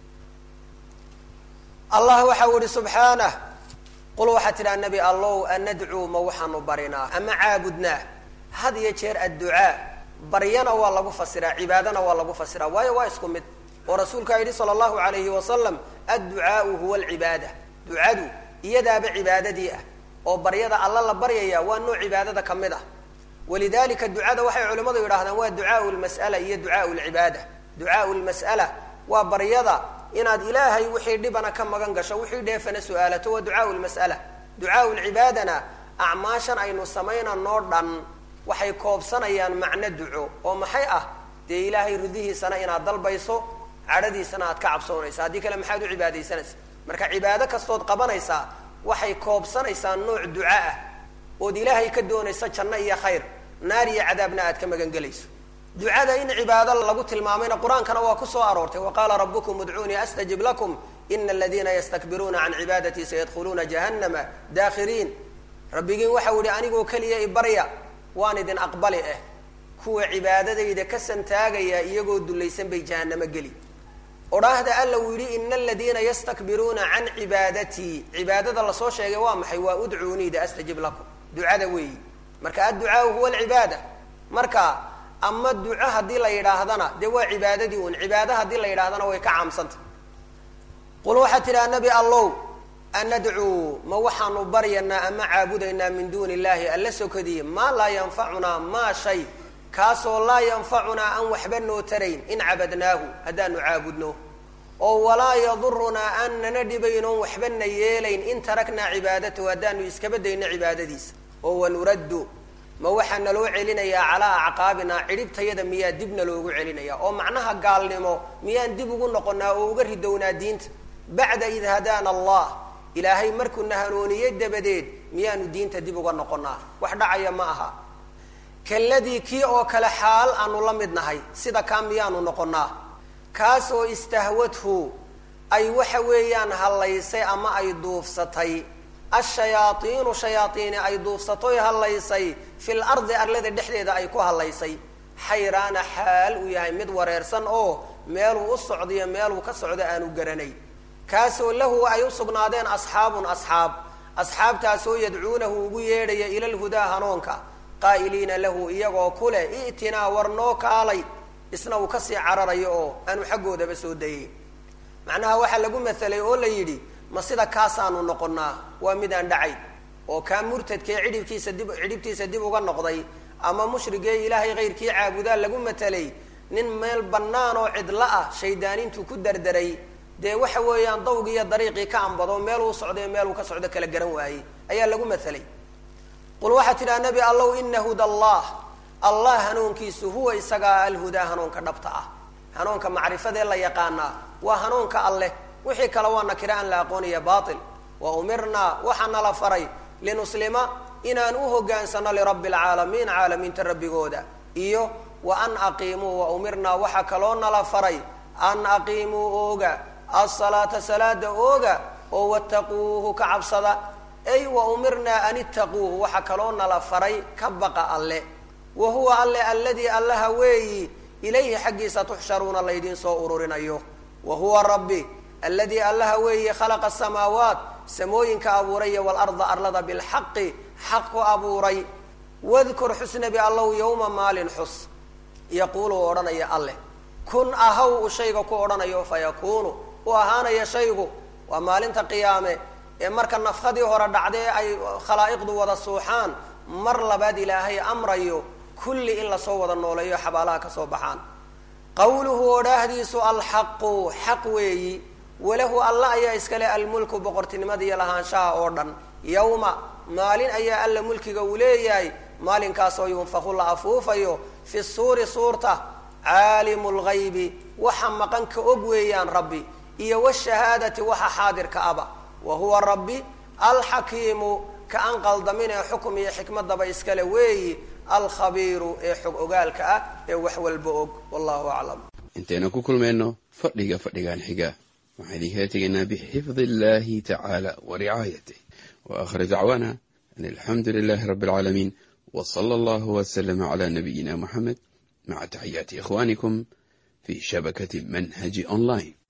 allah waxau ihi subxaanah qul waxaa tidhaha nebi allow anadcuu ma waxaanu barinaa ama caabudnaa had iyo jeer adducaa baryana waa lagu fasiraa cibaadana waa lagu fasiraa waayo waa isku mid oo rasuulkaa yidhi sala allahu alayhi wasalam adducaau huwa alcibaada ducadu iyadaaba cibaadadii ah oo baryada alla la baryaya waa nooc cibaadada ka mid ah walidalika ducada waxay culimmadu yidhahdaan waa ducaau lmas'ala iyo ducaau lcibaada ducaau lmas'ala waa baryada inaad ilaahay wixii dhibana ka magan gasho wixii dheefana su-aalato waa ducaau lmas'ala ducaau lcibaadana acmaashan aynu samaynanoo dhan waxay koobsanayaan macno duco oo maxay ah dee ilaahay ridihiisana inaad dalbayso cadhadiisana aad ka cabsoonaysa haddii kale maxaad u cibaadaysanaysa marka cibaado kastood qabanaysaa waxay koobsanaysaa nooc duca ah ood ilaahay ka doonaysa janno iyo khayr naar iyo cadaabna aad ka magan gelayso ducada in cibaado lagu tilmaamayna qur-aankana waa ku soo aroortay wa qaala rabukum udcuunii astajib lakum ina aladiina yastakbiruuna can cibaadatii sayadkhuluuna jahannama daakhiriin rabbigiin waxau yihi anigoo keliya ibarya waan idin aqbali ah kuwa cibaadadayda ka santaagaya iyagoo dulaysan bay jahannamo geli odhaahda alla uu yidhi ina aladiina yastakbiruuna can cibaadatii cibaadada lasoo sheegay waa maxay waa udcuuniida astajib lakum ducada weeyi marka adducaau huwa alcibaada marka ama duco haddii la yidhaahdana dee waa cibaadadii un cibaado haddii la yidhahdana way ka caamsanta qul waxaad tidhaha nabi allow anadcuu ma waxaanu baryanaa ama caabudaynaa min duuni illahi alla sokadii maa laa yanfacunaa maa shay kaasoo laa yanfacunaa aan waxba noo tarayn in cabadnaahu haddaanu caabudno oo walaa yadurunaa aan nana dhibaynoon waxbana yeelayn in taraknaa cibaadatahu haddaanu iskaba dayno cibaadadiisa oo wanuraddu ma waxaa naloo celinayaa calaa acqaabinaa cidhibtayada miyaa dibna loogu celinaya oo macnaha gaalnimo miyaan dib ugu noqonaa oo uga ridownaa diinta bacda id hadaana allah ilaahay markuuna hanuuniyey dabadeed miyaanu diinta dib uga noqonaa wax dhacaya ma aha kaladii kii oo kale xaal aanu la mid nahay sida kaa miyaanu noqonaa kaas oo istahwadhu ay waxa weeyaan hallaysay ama ay duufsatay ashayaaiinu shayaaiini ay duufsatoy hallaysay fil ardi arlada dhexdeeda ay ku hallaysay xayraana xaal uu yahay mid wareersan oo meeluu u socdiyo meeluu ka socdo aanu garanay kaasoo lahu ay u sugnaadeen asxaabun asxaab asxaabtaasoo yadcuunahu ugu yeedhaya ila lhudaa hanuunka qaa'iliina lahu iyagoo ku leh i'tinaa war noo kaalay isna uu kasii cararayo oo aanu xaggoodaba soo dayay macnaha waxaa lagu matalay oo la yidhi ma sida kaasaanu noqonnaa waa midaan dhacayn oo kaa murtadkee cidhibkiisa dib cidhibtiisa dib uga noqday ama mushrigee ilaahay kayrkii caabudaa lagu matalay nin meel bannaan oo cidlo ah shaydaanintuu ku dardaray dee waxa weeyaan dawgii iyo dariiqii ka ambado meeluu socday meeluu ka socdo kala garan waayey ayaa lagu matalay qul waxaa tidhaha nebi allow ina huda allah allah hanuunkiisu huwa isagaa alhudaa hanuunka dhabta ah hanuunka macrifadee la yaqaanaa waa hanuunka alleh wixii kale waa nakira aan la aqoonaya bail wa umirnaa waxaa nala faray linuslima inaan u hogaansano lirabbi alcaalamiin caalamiinta rabbigooda iyo wa an aqiimuu wa umirnaa waxaa kaloo nala faray an aqiimuu ooga asalaata salaada ooga oo wattaquuhu ka cabsada ay wa umirnaa an ittaquuhu waxaa kaloo nala faray ka baqa alle wa huwa alle alladii allaha weeyi ilayhi xaggiisa tuxsharuuna laydiin soo ururinayo wa huwa rabbi alladii allaha weeye khalaqa asamaawaat samooyinka abuuray iyo walarda arlada bilxaqi xaq ku abuuray wadkur xusnabi allow yowma maalin xus yaquulu u odhanaya alleh kun ahaw u shayga ku odhanayo fa yakuunu u ahaanaya shaygu waa maalinta qiyaame ee marka nafkadii hore dhacdee ay khalaa'iqdu wada suuxaan mar labaad ilaahay amrayo kulli in lasoo wada nooleeyo xabaalaha ka soo baxaan qawluhu odhaahdiisu alxaqu xaq weeyi walahu alla ayaa iskale almulku boqortinimadiiyo lahaanshaha oo dhan yowma maalin ayaa alla mulkiga uu leeyahay maalinkaasoo yunfaku la afuufayo fi suuri suurta caalimu lgaybi waxa maqan ka og weeyaan rabbi iyo washahaadati waxa xaadirka aba wa huwa rabbi alxakiimu ka an qaldamin ee xukum iyo xikmadaba iskale weeyi alkhabiiru ee xog ogaalka ah ee wax walba og wallahu aclam intaynu ku kulmayno fadhiga fadhigan xiga waxaan idinkala tegaynaa bixifdi illahi tacaala wa ricaayatih wa aakhir dacwaana an alxamdu lilahi rabbi alcaalamiin w sala allahu waslama cala nabiyina muxamed maca taxiyaati ikhwanikum fi shabakati manhaji online